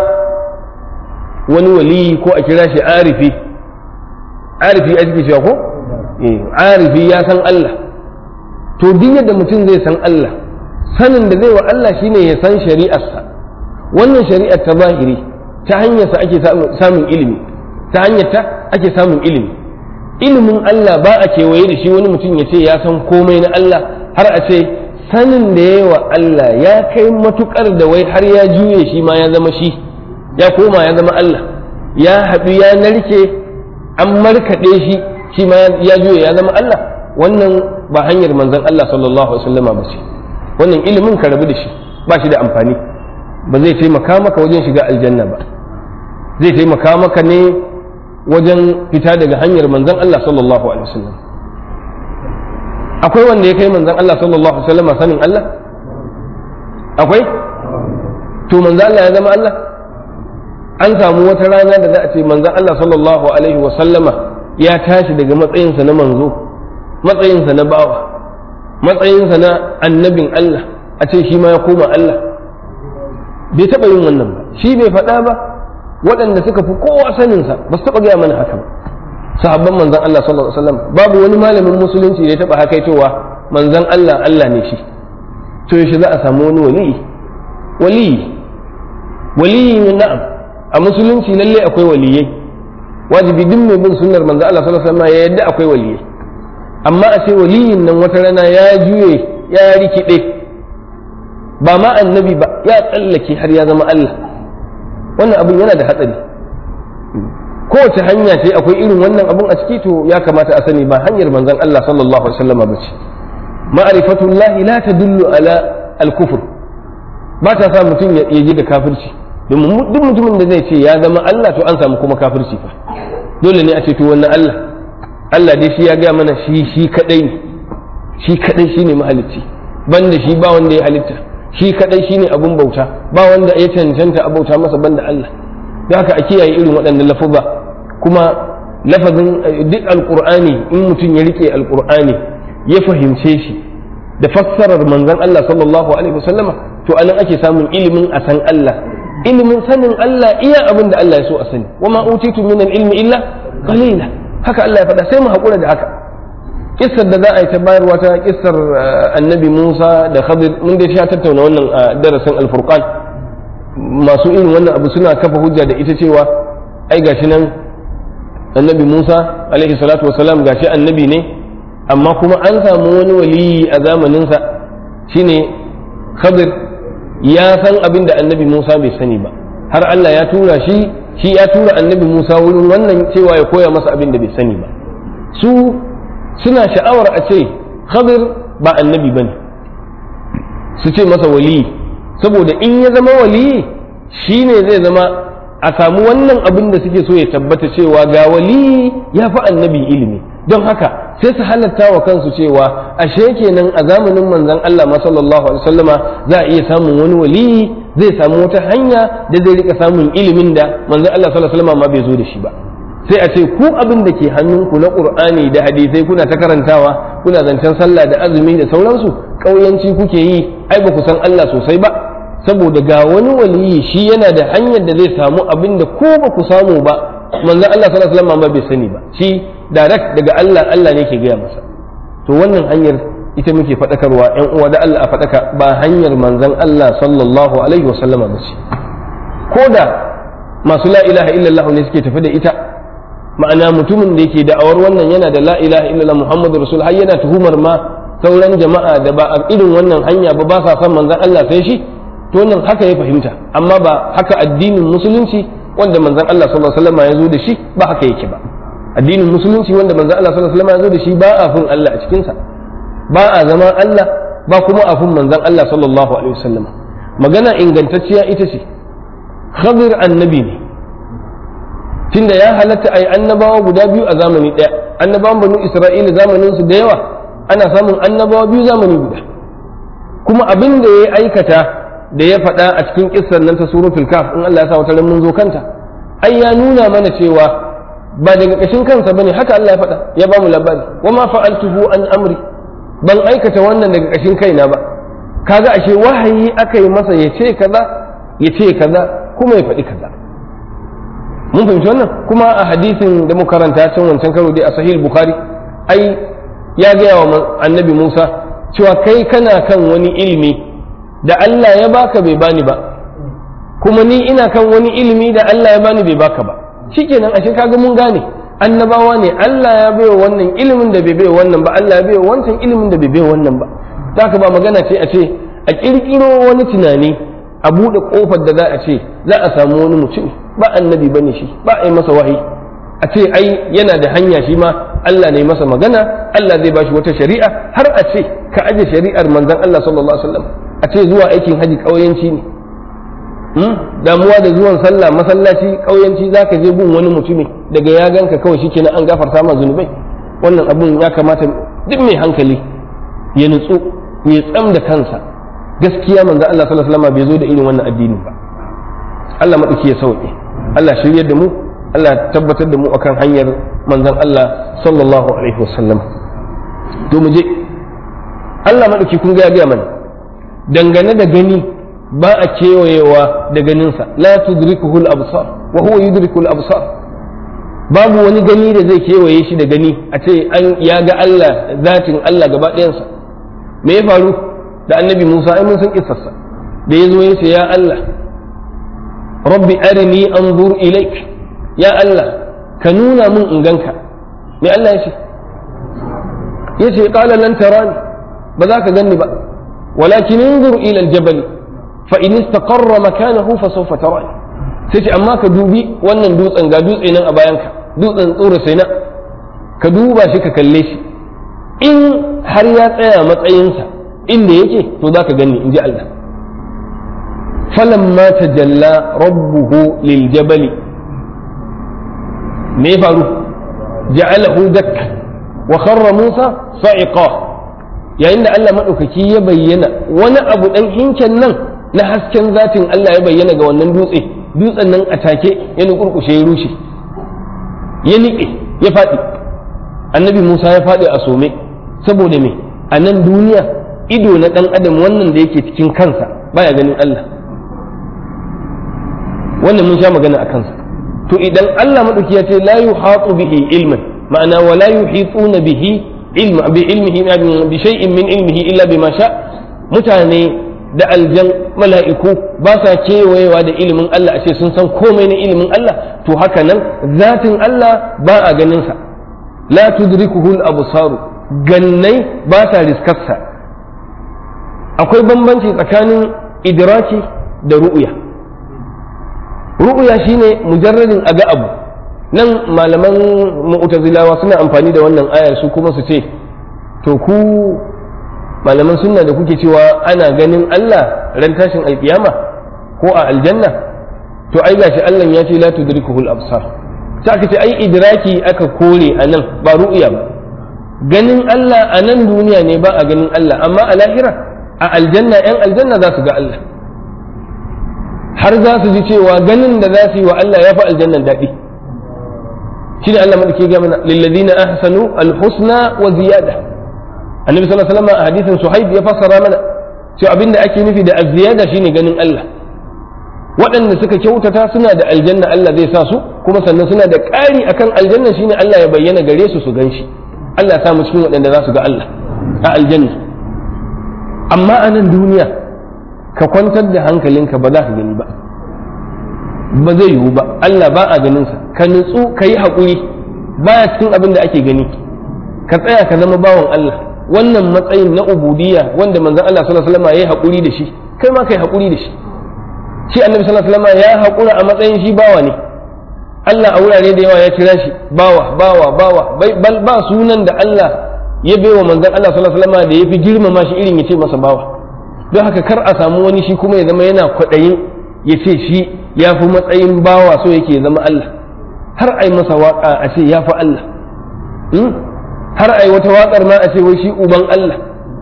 wani waliyi ko a kira shi arifi arifi a cikin cewa ko arifi ya san Allah to duk yadda mutum zai san Allah sanin da zai wa Allah shine ya san shari'arsa wannan shari'ar ta zahiri ta hanyarsa ake samun ilimi ta hanyar ta ake samun ilimi ilimin Allah ba a kewaye da shi wani mutum ya ce ya san komai na Allah har a ce sanin da ya wa Allah ya kai matukar da wai har ya juye shi ma ya zama shi ya koma ya zama Allah ya haɗu ya narke an markaɗe shi shi ma ya juye ya zama Allah wannan ba hanyar manzon Allah sallallahu alaihi wasallam ba ce wannan ilimin ka rabu da shi ba shi da amfani ba zai taimaka maka wajen shiga aljanna ba zai taimaka maka ne wajen fita daga hanyar manzon Allah sallallahu alaihi wasallam akwai wanda ya kai manzon Allah sallallahu alaihi wasallam sanin Allah akwai to manzon Allah ya zama Allah an samu wata rana da za a ce manzon Allah sallallahu alaihi wasallama ya tashi daga matsayinsa na manzo matsayinsa na bawa matsayinsa na annabin Allah a ce shi ma ya koma Allah bai taɓa yin wannan ba shi bai faɗa ba waɗanda suka fi kowa saninsa ba su taɓa gaya mana haka ba sahabban manzan Allah sallallahu alaihi wasallam babu wani malamin musulunci da ya taɓa haka cewa manzan Allah Allah ne shi to yaushe za a samu wani waliyi waliyi waliyi na'am a musulunci lalle akwai waliyai wajibi duk mai bin sunnar manzan Allah sallallahu alaihi wasallam ya yadda akwai waliyai amma a ce waliyin nan wata rana ya juye ya rikide ba ma annabi ba ya tsallake har ya zama Allah wannan abin yana da hatsari kowace hanya ce akwai irin wannan abun a ciki to ya kamata a sani ba hanyar manzon Allah sallallahu alaihi wasallam ba ce ma'rifatullah la tadullu ala al-kufr ba ta sa mutum ya ji da kafirci domin duk mutumin da zai ce ya zama Allah to an samu kuma kafirci fa dole ne a ce to wannan Allah Allah dai shi ya gaya mana shi shi kadai ne shi kadai shine mahalicci banda shi ba wanda ya halitta shi kadai shine abun bauta ba wanda ya cancanta a bauta masa banda Allah da haka a kiyaye irin waɗannan lafuza kuma lafazin duk alqur'ani in mutum ya rike alqur'ani ya fahimce shi da fassarar manzon Allah sallallahu alaihi wasallama to anan ake samun ilimin a san Allah ilimin sanin Allah iya abin da Allah ya so a sani wama utitu min ilmi illa qalila haka Allah ya faɗa sai mu haƙura da haka kissar da za a yi ta bayarwa ta kissar annabi Musa da Khadir mun dai sha tattauna wannan a darasin alfurqan masu irin wannan abu suna kafa hujja da ita cewa ai gashi nan annabi Musa alaihi salatu wasalam gashi annabi ne amma kuma an samu wani waliyi a zamaninsa shine Khadir ya san abin da annabi Musa bai sani ba har Allah ya tura shi shi ya tura annabi Musa wurin wannan cewa ya koya masa abin da bai sani ba su suna sha'awar a ce Khadir ba annabi bane su ce masa waliyi saboda in ya zama waliyi shine zai zama a samu wannan abin da suke so ya tabbata cewa ga waliyi ya fi annabi ilimi don haka sai su halatta wa kansu cewa ashe kenan a zamanin manzon Allah ma sallallahu alaihi wasallama za a iya samun wani waliyi zai samu wata hanya da zai rika samun ilimin da manzon Allah sallallahu alaihi wasallama ma bai zo da shi ba sai a ce ku abin da ke hannunku na qur'ani da hadisai kuna ta karantawa kuna zancen sallah da azumi da sauransu ƙauyanci kuke yi ai ba ku san Allah sosai ba saboda ga wani waliyi shi yana da hanyar da zai samu abin da ko ba ku samu ba manzon Allah sallallahu alaihi wasallam ba bai sani ba shi direct daga Allah Allah ne ke gaya masa to wannan hanyar ita muke faɗakarwa ƴan uwa da Allah a faɗaka ba hanyar manzon Allah sallallahu alaihi wasallama ba ce ko da masu la ilaha illallah ne suke tafi da ita ma'ana mutumin da yake da'awar wannan yana da la ilaha illallah muhammadu rasul har yana tuhumar ma sauran jama'a da ba a irin wannan hanya ba ba sa son manzon Allah sai shi to nan haka ya fahimta amma ba haka addinin musulunci wanda manzon Allah sallallahu alaihi wasallam ya zo da shi ba haka yake ba addinin musulunci wanda manzon Allah sallallahu alaihi wasallam ya zo da shi ba a fin Allah a cikin sa ba a zama Allah ba kuma a fin manzon Allah sallallahu alaihi wasallam magana ingantacciya ita ce khadir annabi ne tunda ya halatta ai annabawa guda biyu a zamani ɗaya annabawan banu isra'ila zamanin su da yawa ana samun annabawa biyu zamani guda kuma abin da ya aikata da ya faɗa a cikin kissar nan ta suratul kaf in Allah ya sa wata mun zo kanta ai ya nuna mana cewa ba daga ƙashin kansa bane haka Allah ya faɗa ya ba mu labari wa ma fa'altuhu an amri ban aikata wannan daga ƙashin kaina ba kaga ashe wahayi aka yi masa ya ce kaza ya ce kaza kuma ya faɗi kaza mun fahimci wannan kuma a hadisin da muka karanta can wancan karo dai a sahih bukhari ai ya gaya wa annabi Musa cewa kai kana kan wani ilimi da Allah ya baka bai bani ba kuma ni ina kan wani ilimi da Allah ya bani bai baka ba shikenan ashe kaga mun gane annabawa ne Allah ya baiwa wannan ilimin da bai baiwa wannan ba Allah ya baiwa wancan ilimin da bai baiwa wannan ba haka ba magana ce a ce a kirkiro wani tunani a buɗe ƙofar da za a ce za a samu wani mutum ba annabi bane shi ba a yi masa wahayi a ce ai yana da hanya shi ma Allah ne masa magana Allah zai bashi wata shari'a har a ce ka aje shari'ar manzon Allah sallallahu alaihi wasallam a ce zuwa aikin haji ƙauyanci ne damuwa da zuwan sallah masallaci ƙauyanci za ka je gun wani mutumi daga ya ganka kawai shi kenan an gafarta ma zunubai wannan abun ya kamata duk mai hankali ya nutsu ya tsam da kansa gaskiya manzo Allah sallallahu alaihi wasallam bai zo da irin wannan addini ba Allah madauki ya sauke Allah shiryar da mu Allah tabbatar da mu akan hanyar manzon Allah sallallahu alaihi wasallam to mu je Allah maɗauki kun ga ya gaya mana dangane da gani ba a kewayewa da ganinsa la tudrikuhu al-absar wa huwa yudriku al-absar babu wani gani da zai kewaye shi da gani a ce an ya ga Allah zatin Allah gaba ɗayansa me ya faru da annabi Musa ai mun san kissarsa da ya zo ya ce ya Allah rabbi arini anzur ilaik ya Allah ka nuna mun in ganka me Allah ya ce ya ce qala lan tarani ba za ka ganni ba walakin انظر ila aljabal fa in istaqarra makanahu fa sawfa tarani sai ce amma ka dubi wannan dutsen ga dutse nan a bayanka dutsen tsoro sai na ka duba shi ka kalle shi in har ya tsaya matsayinsa inda yake to za ka gani in ji Allah falamma tajalla rabbuhu lil jabali me faru ja'alahu dakka wa kharra Musa sa'iqa yayin da Allah madaukaki ya bayyana wani abu dan hinken nan na hasken zatin Allah ya bayyana ga wannan dutse dutsen nan a take ya nukurkushe ya rushe ya niƙe ya faɗi annabi Musa ya faɗi a some saboda me a nan duniya ido na ɗan adam wannan da yake cikin kansa baya ganin Allah wannan mun sha magana a kansa to idan Allah maɗauki ya ce la yuhatu bihi ilman ma'ana wa la yuhituna bihi ilma bi ilmihi bi shay'in min ilmihi illa bima sha mutane da aljan mala'iku ba sa kewayewa da ilimin Allah a ce sun san komai na ilimin Allah to haka nan zatin Allah ba a ganin sa la tudrikuhu al-absaru gannai ba sa riskarsa akwai bambanci tsakanin idraki da ru'ya ru'ya shine mujarradin aga abu nan malaman mu'tazilawa suna amfani da wannan ayar su kuma su ce to ku malaman sunna da kuke cewa ana ganin Allah ran tashin alkiyama ko a aljanna to ai gashi Allah ya ce la tudrikuhul absar sai aka ce ai idraki aka kore a nan ba ru'ya ba ganin Allah a nan duniya ne ba a ganin Allah amma a lahira a aljanna yan aljanna za su ga Allah har za su ji cewa ganin da za su yi wa Allah ya fi aljannan daɗi shi ne Allah madaki ga mana lilladina ahsanu alhusna wa ziyada annabi sallallahu alaihi wasallam a hadisin suhaib ya fassara mana cewa abinda ake nufi da az-ziyada shine ganin Allah waɗanda suka kyautata suna da aljanna Allah zai sa su kuma sannan suna da ƙari akan aljanna shine Allah ya bayyana gare su su ganshi Allah ya sa mu cikin waɗanda za su ga Allah a aljanna amma a nan duniya ka kwantar da hankalinka ba za ka gani ba ba zai yiwu ba Allah ba a ganinsa ka nutsu ka yi haƙuri baya cikin abin da ake gani ka tsaya ka zama bawan Allah wannan matsayin na ubudiyya wanda manzon Allah sallallahu alaihi wasallam ya yi haƙuri da shi kai ma kai haƙuri da shi shi annabi sallallahu alaihi wasallam ya haƙura a matsayin shi bawa ne Allah a wurare da yawa ya kira shi bawa bawa bawa bal ba sunan da Allah ya baiwa manzon Allah sallallahu alaihi wasallam da ya fi girmama shi irin ya ce masa bawa don haka kar a samu wani shi kuma ya zama yana kwaɗayin ya ce shi ya fi matsayin bawa so yake ya zama Allah har ai masa waƙa a ce ya fi Allah har ai wata waƙar ma a ce wai shi uban Allah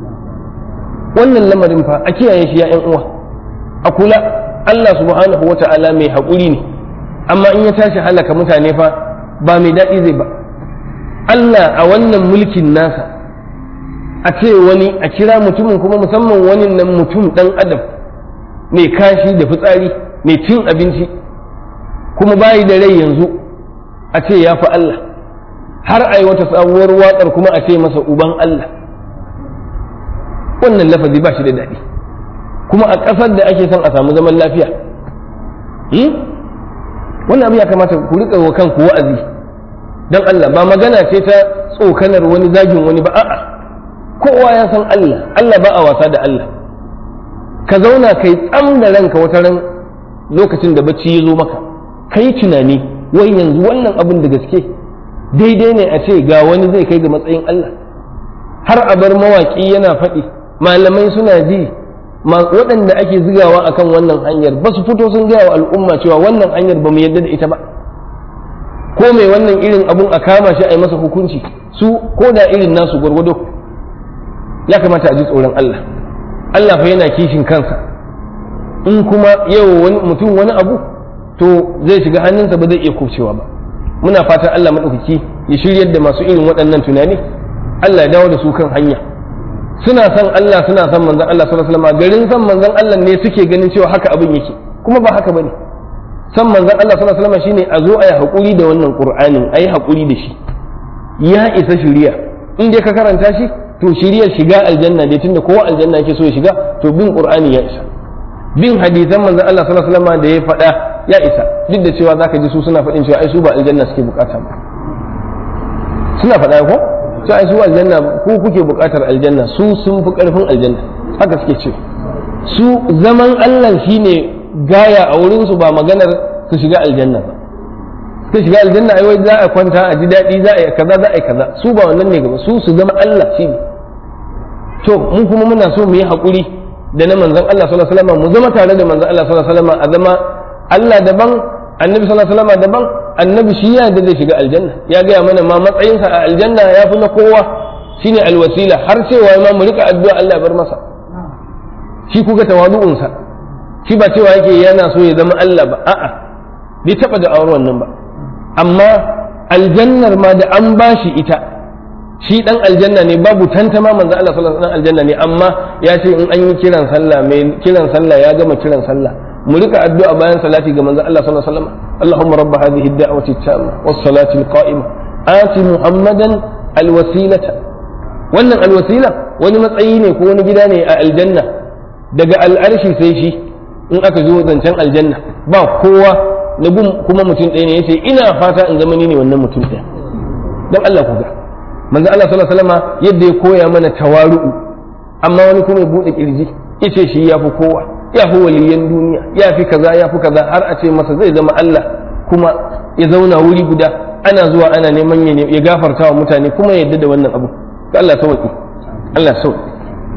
wannan lamarin fa a kiyaye shi ya uwa a kula Allah subhanahu wa ta'ala mai haƙuri ne amma in ya tashi halaka mutane fa ba mai daɗi zai ba Allah a wannan mulkin nasa a ce wani a kira mutumin kuma musamman wani nan mutum ɗan adam mai kashi da fitsari mai cin abinci kuma bayi da rai yanzu a ce ya fi Allah har ai wata sabuwar waƙar kuma a ce masa uban Allah wannan lafazi ba shi da daɗi kuma a ƙasar da ake son a samu zaman lafiya wannan abu ya kamata ku riƙa wa kanku wa'azi don Allah ba magana ce ta tsokanar wani zagin wani ba a'a kowa ya san Allah Allah ba a wasa da Allah ka zauna kai tsam da ranka wata ran lokacin da bacci ya zo maka ka yi tunani wai yanzu wannan abin da gaske daidai ne a ce ga wani zai kai ga matsayin Allah har a bar mawaƙi yana faɗi malamai suna ji waɗanda ake zigawa akan wannan hanyar ba su fito sun gaya wa al'umma cewa wannan hanyar ba mu yadda da ita ba ko mai wannan irin abun a kama shi a yi masa hukunci su ko da irin nasu gwargwado ya kamata a ji tsoron Allah Allah fa yana kishin kansa in kuma yau wani mutum wani abu to zai shiga hannunsa ba zai iya kubcewa ba muna fatan Allah maɗaukaki ya shiryar da masu irin waɗannan tunani Allah ya dawo da su kan hanya suna son Allah suna son manzon Allah sallallahu alaihi wasallam garin son manzon Allah ne suke ganin cewa haka abin yake kuma ba haka bane son manzon Allah sallallahu alaihi wasallam shine a zo a yi hakuri da wannan Qur'anin a yi hakuri da shi ya isa shiriya in dai ka karanta shi to shiriyar shiga aljanna dai tunda kowa aljanna yake so ya shiga to bin Qur'ani ya isa bin hadisan manzon Allah sallallahu alaihi wasallam da ya faɗa ya isa duk da cewa zaka ji su suna faɗin cewa ai su ba aljanna suke bukata ba suna faɗa ko to ai su aljanna ku kuke bukatar aljanna su sun fi karfin aljanna haka suke ce su zaman Allah shine gaya a wurin su ba maganar su shiga aljanna ba su shiga aljanna ai wai za a kwanta a ji daɗi za a yi kaza za a yi kaza su ba wannan ne gaba su su zama Allah shine to mu kuma muna so mu yi haƙuri da na manzon Allah sallallahu alaihi wasallam mu zama tare da manzon Allah sallallahu alaihi wasallam a zama Allah daban annabi sallallahu alaihi wasallam daban annabi shi ya da zai shiga aljanna ya gaya mana ma matsayinsa a aljanna ya fi na kowa shine alwasila har cewa ma mu rika addu'a Allah ya bar masa shi kuga tawadu'unsa shi ba cewa yake yana so ya zama Allah ba a'a bai taba da auren wannan ba amma aljannar ma da an bashi ita shi dan aljanna ne babu tantama manzo Allah sallallahu alaihi wasallam aljanna ne amma ya ce in an yi kiran sallah mai kiran sallah ya gama kiran sallah mu rika addu'a bayan salati ga manzo Allah sallallahu alaihi wasallam اللهم رب هذه الدعوة التامة والصلاة القائمة آت محمدا الوسيلة wannan alwasila wani matsayi ne ko wani gida ne a aljanna daga al'arshi sai shi in aka zo zancen aljanna ba kowa na kuma mutum ɗaya ne ya ce ina fata in zama ni ne wannan mutum ɗaya don Allah ku ga manzo Allah sallallahu alaihi wasallam yadda ya koya mana tawaru'u amma wani kuma ya bude kirji yace shi yafi kowa ya fi waliyan duniya ya fi kaza ya fi kaza har a ce masa zai zama Allah kuma ya zauna wuri guda ana zuwa ana neman ya gafarta wa mutane kuma ya yadda da wannan abu ga Allah sauki Allah sauki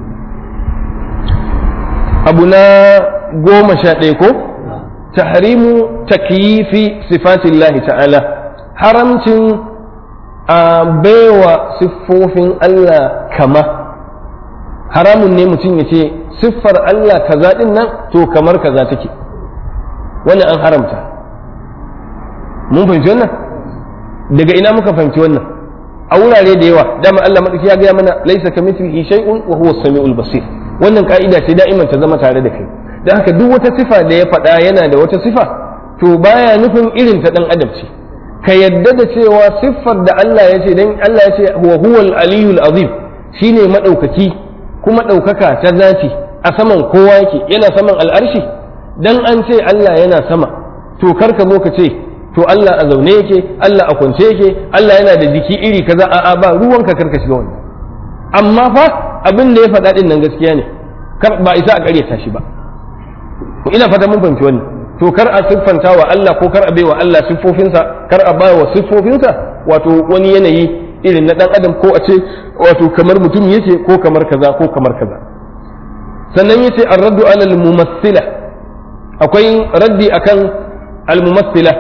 abu na goma sha ɗaya ko tahrimu takyifi sifatillahi ta'ala haramcin a baiwa siffofin Allah kama haramun ne mutum ya ce siffar Allah kaza din nan to kamar kaza take wannan an haramta mun fahimci wannan daga ina muka fahimci wannan a wurare da yawa dama Allah madaki ya gaya mana laisa kamithlihi shay'un wa huwa as-sami'ul basir wannan ka'ida ce da'iman ta zama tare da kai dan haka duk wata sifa da ya faɗa yana da wata sifa to baya nufin irin ta dan adam ce ka yadda da cewa siffar da Allah ya ce dan Allah ya ce huwa huwal aliyul azim shine madaukaki kuma ɗaukaka ta zati a saman kowa yake yana saman al'arshi dan an ce Allah yana sama to kar ka zo ka ce to Allah a zaune yake Allah a kwance yake Allah yana da jiki iri kaza a'a ba ruwanka karka shiga wannan amma fa abin da ya faɗa din nan gaskiya ne kar ba isa a ƙaryata shi ba ina fata mun fahimci wannan to kar a siffanta wa Allah ko kar a baiwa Allah siffofinsa kar a bawa siffofinsa wato wani yanayi irin na dan adam ko a ce wato kamar mutum yake ko kamar kaza ko kamar kaza sannan yace ar-raddu ala al-mumassila akwai raddi akan al-mumassila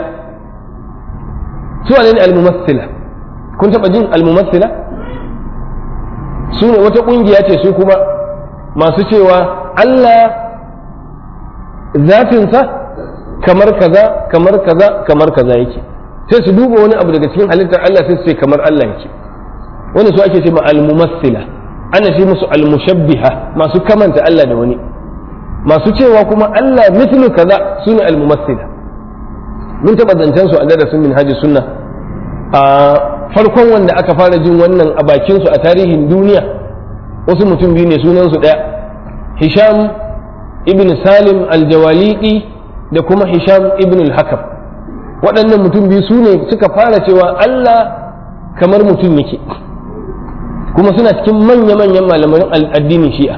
su ne al-mumassila kun taba jin al-mumassila su ne wata kungiya ce su kuma masu cewa Allah zafinsa kamar kaza kamar kaza kamar kaza yake sai su duba wani abu daga cikin halittar Allah sai su ce kamar Allah yake wani su ake ce ma al-mumassila ana ce musu al-mushabbiha masu kamanta Allah da wani masu cewa kuma Allah mithlu kaza sune al-mumassila mun taba zancen su a darasin minhajus sunna a farkon wanda aka fara jin wannan a bakin su a tarihin duniya wasu mutum biyu ne sunan su daya Hisham ibn Salim al-Jawaliqi da kuma Hisham ibn al-Hakam waɗannan mutum biyu su ne suka fara cewa Allah kamar mutum yake kuma suna cikin manya-manyan malaman addinin shi'a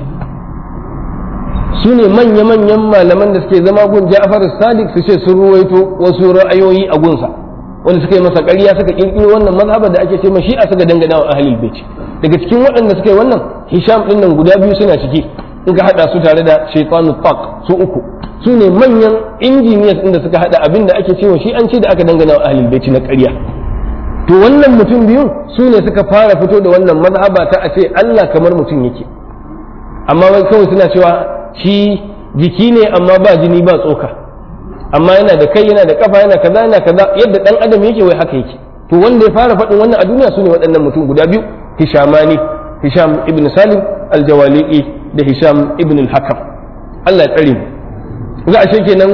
su ne manya-manyan malaman da suke zama gun Ja'far Sadiq su ce sun ruwaito wasu ra'ayoyi a gunsa wanda suka yi masa ƙarya suka ƙirƙiro wannan mazhabar da ake ce ma shi'a suka dangana wa ahlul bait daga cikin waɗanda suka yi wannan Hisham din nan guda biyu suna ciki in ka hada su tare da Shaytanu Taq su uku su ne manyan injiniyas inda suka hada abin da ake cewa shi an ce da aka dangana wa ahlul bait na ƙarya to wannan mutum biyun su ne suka fara fito da wannan mazhaba ta a ce Allah kamar mutum yake amma wai kawai suna cewa shi jiki ne amma ba jini ba tsoka amma yana da kai yana da kafa yana kaza yana kaza yadda dan adam yake wai haka yake to wanda ya fara faɗin wannan a duniya su ne waɗannan mutum guda biyu hishamani hisham ibn salim aljawali'i da hisham ibn al-hakam Allah ya tsare mu ga ashe kenan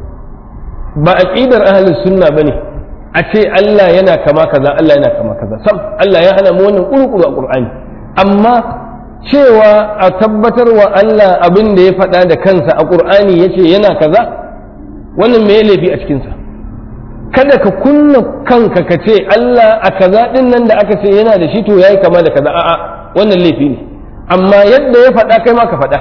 ba aqidar ahlus sunna bane a ce Allah yana kama kaza Allah yana kama kaza sam Allah ya hana mu wannan kurkuru a Qur'ani amma cewa a tabbatar wa Allah abin da ya faɗa da kansa a Qur'ani yace yana kaza wannan me laifi a cikin sa kada ka kunna kanka ka ce Allah a kaza din nan da aka ce yana da shi to yayi kama da kaza a'a wannan laifi ne amma yadda ya faɗa kai ma ka faɗa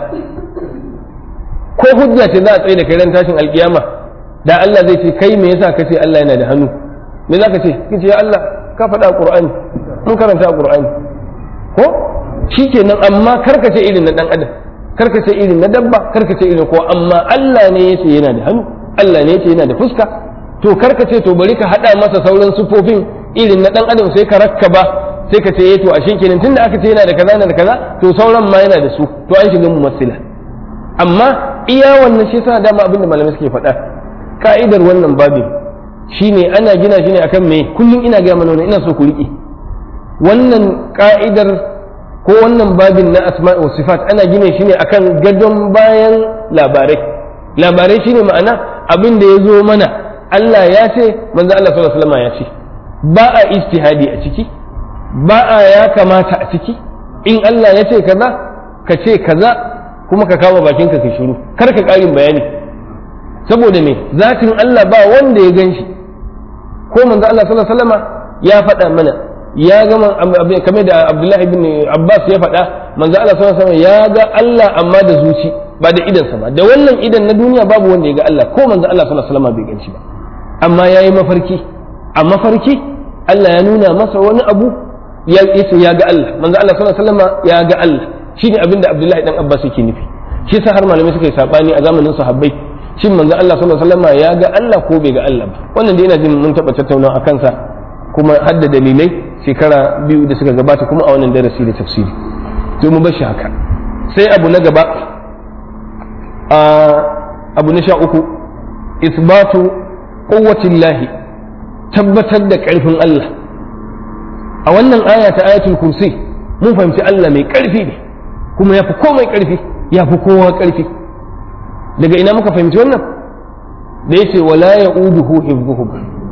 ko hujja ce za a tsaye da kai ran tashin alkiyama da Allah zai ce kai me yasa ka ce Allah yana da hannu me za ka ce kace ya Allah ka faɗa a Qur'ani mun karanta a Qur'ani ko shikenan amma karka ce irin na dan adam karka ce irin na dabba karka ce irin ko amma Allah ne yace yana da hannu Allah ne yace yana da fuska to karka ce to bari ka hada masa sauran sufofin irin na dan adam sai ka rakkaba sai ka ce eh to ashe kenan tunda aka ce yana da kaza yana da kaza to sauran ma yana da su to an shiga mumassila amma iya wannan shi yasa dama abinda malamai suke faɗa ka'idar wannan babin shine ana gina shi ne akan me kullum ina ga mana ina so ku riƙe wannan ka'idar ko wannan babin na asma wa sifat ana gina shi ne akan gadon bayan labarai labarai shine ma'ana abin da ya zo mana Allah ya ce manzo Allah sallallahu alaihi wasallam ya ce ba a istihadi a ciki ba a ya kamata a ciki in Allah ya ce kaza ka ce kaza kuma ka kama bakinka ka shiru kar ka ƙarin bayani saboda me zatin Allah ba wanda ya gan shi ko manzo Allah sallallahu alaihi wasallam ya faɗa mana ya ga kamar da Abdullahi ibn Abbas ya faɗa manzo Allah sallallahu alaihi wasallam ya ga Allah amma da zuci ba da idansa ba da wannan idan na duniya babu wanda ya ga Allah ko manzo Allah sallallahu alaihi wasallam bai gan shi ba amma yayi mafarki a mafarki Allah ya nuna masa wani abu ya yace ya ga Allah manzo Allah sallallahu alaihi wasallam ya ga Allah shine abinda Abdullahi dan Abbas yake nufi shi yasa har malamai suka yi sabani a zamanin sahabbai shin manzo Allah sallallahu alaihi wasallam ya ga Allah ko bai ga Allah ba wannan dai ina jin mun taba tattaunawa akan sa kuma hadda dalilai shekara biyu da suka gabata kuma a wannan darasi da tafsiri to mu bar shi haka sai abu na gaba a abu na sha uku isbatu quwwatillahi tabbatar da karfin Allah a wannan aya ta ayatul kursi mun fahimci Allah mai karfi ne kuma yafi komai karfi yafi kowa karfi daga ina muka fahimci wannan da yace wala ya'uduhu hifdhuhum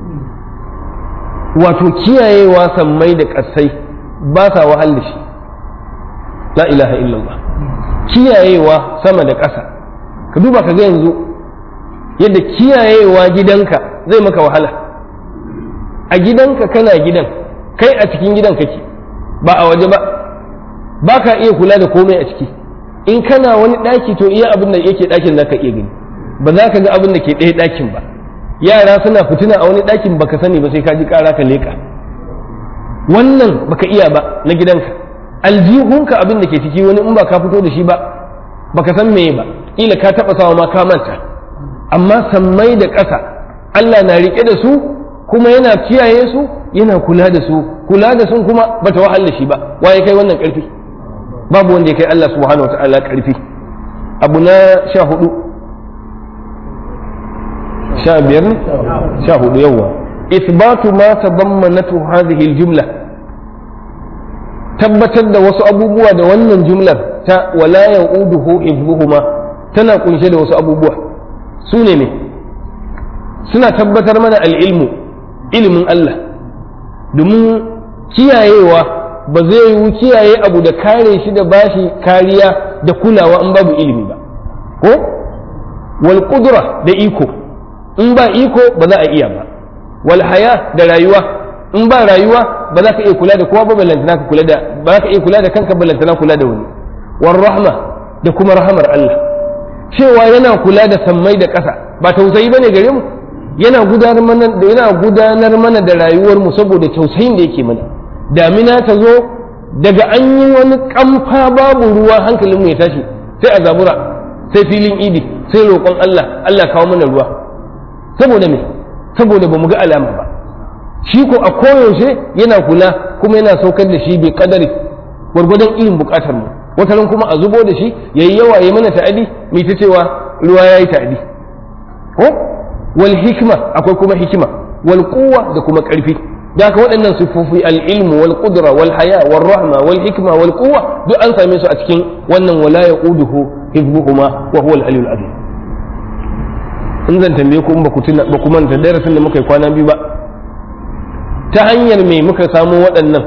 wato kiyayewa sammai da ƙasai ba sa wahal da shi la ilaha illallah kiyayewa sama da ƙasa ka duba ka ga yanzu yadda kiyayewa gidanka zai maka wahala a gidanka kana gidan kai a cikin gidan kake ba a waje ba ba ka iya kula da komai a ciki in kana wani ɗaki to iya abin da yake ɗakin za ka iya gani ba za ka ga abin da ke ɗaya ɗakin ba yara suna fitina a wani ɗakin baka sani ba sai ka ji ƙara ka leƙa wannan baka iya ba na gidanka aljihunka abin da ke ciki wani in ba ka fito da shi ba baka san meye ba kila ka taɓa sawa ma ka manta amma sammai da ƙasa Allah na riƙe da su kuma yana kiyaye su yana kula da su kula da sun kuma bata wahal da shi ba waye kai wannan ƙarfi babu wanda ya kai Allah subhanahu wa ta'ala ƙarfi abu na sha hudu sha biyar ne sha hudu yawa isbatu ma tadammanatu hadhihi aljumla tabbatar da wasu abubuwa da wannan jumlar ta wala yauduhu hifdhuhuma tana kunshe da wasu abubuwa su ne me suna tabbatar mana al'ilmu ilimin Allah domin kiyayewa ba zai yiwu kiyaye abu da kare shi da bashi kariya da kulawa in babu ilimi ba ko wal qudra da iko in ba iko ba za a iya ba wal haya da rayuwa in ba rayuwa ba za ka iya kula da kowa ba ballantana ka kula da ba za ka iya kula da kanka ballantana kula da wani war rahma da kuma rahamar Allah cewa yana kula da sammai da ƙasa ba tausayi bane gare mu yana gudanar mana da yana gudanar mana da rayuwar mu saboda tausayin da yake mana damina ta zo daga an yi wani kamfa babu ruwa hankalinmu ya tashi sai a zabura sai filin idi sai roƙon Allah Allah kawo mana ruwa saboda me saboda ba mu ga alama ba shi ko a koyaushe yana kula kuma yana saukar da shi bai kadari gwargwadon irin bukatar mu wataran kuma a zubo da shi yayi yawa yayi mana ta'adi mai ta cewa ruwa yayi ta'adi ko wal hikma akwai kuma hikima wal quwwa da kuma karfi da haka waɗannan sifofi al-ilmu wal qudra wal haya wal rahma wal hikma wal quwwa duk an same su a cikin wannan wala yaquduhu hibbuhuma wa huwa al-aliyyul azim in zan tambaye ku in ba ku tuna ba ku manta darasin da muka yi kwana biyu ba ta hanyar me muka samu waɗannan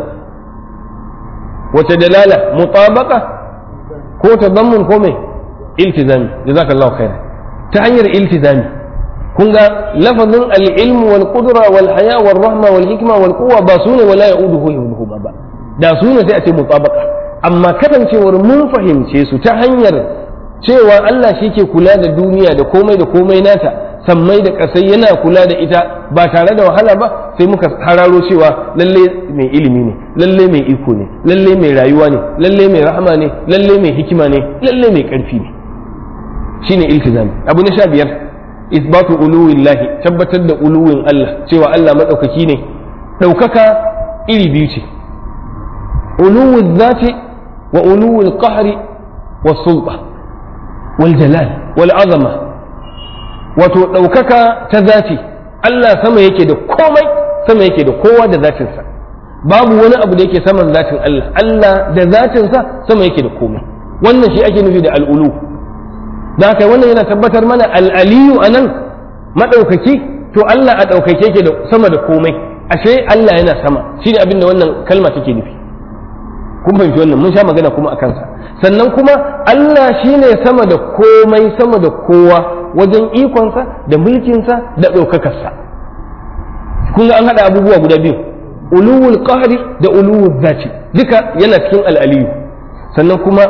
wace dalala mutabaka ko tadammun ko me iltizami jazakallahu khairan ta hanyar iltizami kun ga lafazin al-ilm wal qudra wal haya wal rahma wal hikma wal quwwa ba sune wala yauduhu yuduhu ba da sune sai a ce mutabaka amma kasancewar mun fahimce su ta hanyar cewa Allah shi ke kula da duniya da komai da komai nata sammai da kasai yana kula da ita ba tare da wahala ba sai muka hararo cewa lalle mai ilimi ne lalle mai iko ne lalle mai rayuwa ne lalle mai rahama ne lalle mai hikima ne lalle mai karfi ne shine iltizami abu na sha biyar isbatu uluwillahi tabbatar da uluwin Allah cewa Allah madaukaki ne daukaka iri biyu ce uluwul zati wa uluwul qahri was sulta wal jalal wal azama wato ɗaukaka ta zafi Allah sama yake da komai sama yake da kowa da zatinsa babu wani abu da yake saman zatin Allah Allah da zatinsa sama yake da komai wannan shi ake nufi da al'ulu da haka wannan yana tabbatar mana al'aliyu a nan maɗaukaki to Allah a ɗaukake yake da sama da komai ashe Allah yana sama shi ne abin da wannan kalma take nufi kun fahimci wannan mun sha magana kuma a kansa sannan kuma Allah shi ne sama da komai sama da kowa wajen ikonsa da mulkinsa da ɗaukakarsa kun ga an haɗa abubuwa guda biyu uluwul qahri da uluwul zati duka yana cikin al'aliyu sannan kuma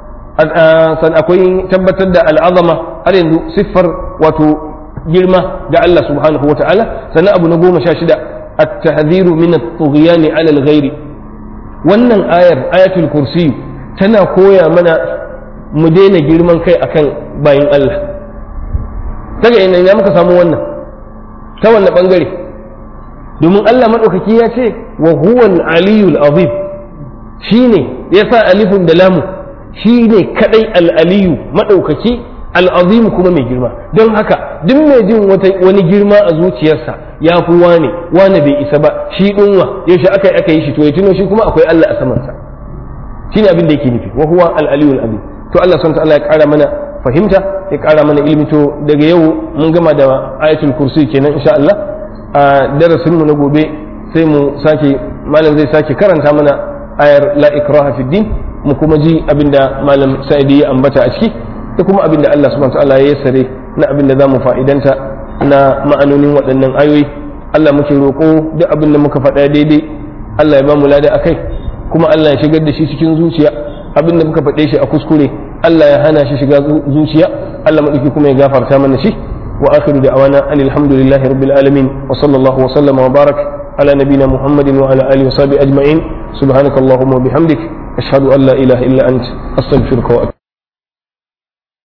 san akwai tabbatar da al'azama har yanzu siffar wato girma ga Allah subhanahu wa ta'ala sannan abu na goma sha shida at-tahdhiru min at-tughyan 'ala al-ghairi wannan ayar ayatul kursi tana koya mana mu daina girman kai akan bayin Allah daga ina ya muka samu wannan ta wannan bangare domin Allah maɗaukaki ya ce wa huwal aliyul azim shine ya sa alifun da lamu shine kadai al-aliyu maɗaukaki al-azim kuma mai girma don haka duk mai jin wani girma a zuciyarsa ya fi wane wane bai isa ba shi ɗinwa yaushe aka aka yi shi to ya tuno shi kuma akwai Allah a samansa shine abin da yake nufi wa huwa al-aliyul azim to Allah subhanahu wa ta'ala ya ƙara mana fahimta ya ƙara mana ilimi to daga yau mun gama da ayatul kursi kenan insha Allah a darasin mu na gobe sai mu sake malam zai sake karanta mana ayar la ikraha fid din mu kuma ji abinda malam Sa'idi ya ambata a ciki da kuma abinda Allah subhanahu wa ta'ala ya yassare na abinda zamu fa'idanta na ma'anonin waɗannan ayoyi Allah muke roƙo duk abin da muka faɗa daidai Allah ya ba mu lada akai kuma Allah ya shigar da shi cikin zuciya abin da muka faɗe shi a kuskure Allah ya hana shi shiga zuciya Allah maɗauki kuma ya gafarta mana shi wa akhiru da awana an alhamdulillahi rabbil alamin wa sallallahu wa sallama wa barak ala nabina muhammadin wa ala alihi wa sahbihi ajma'in subhanakallahumma wa bihamdik ashhadu an la ilaha illa ant astaghfiruka wa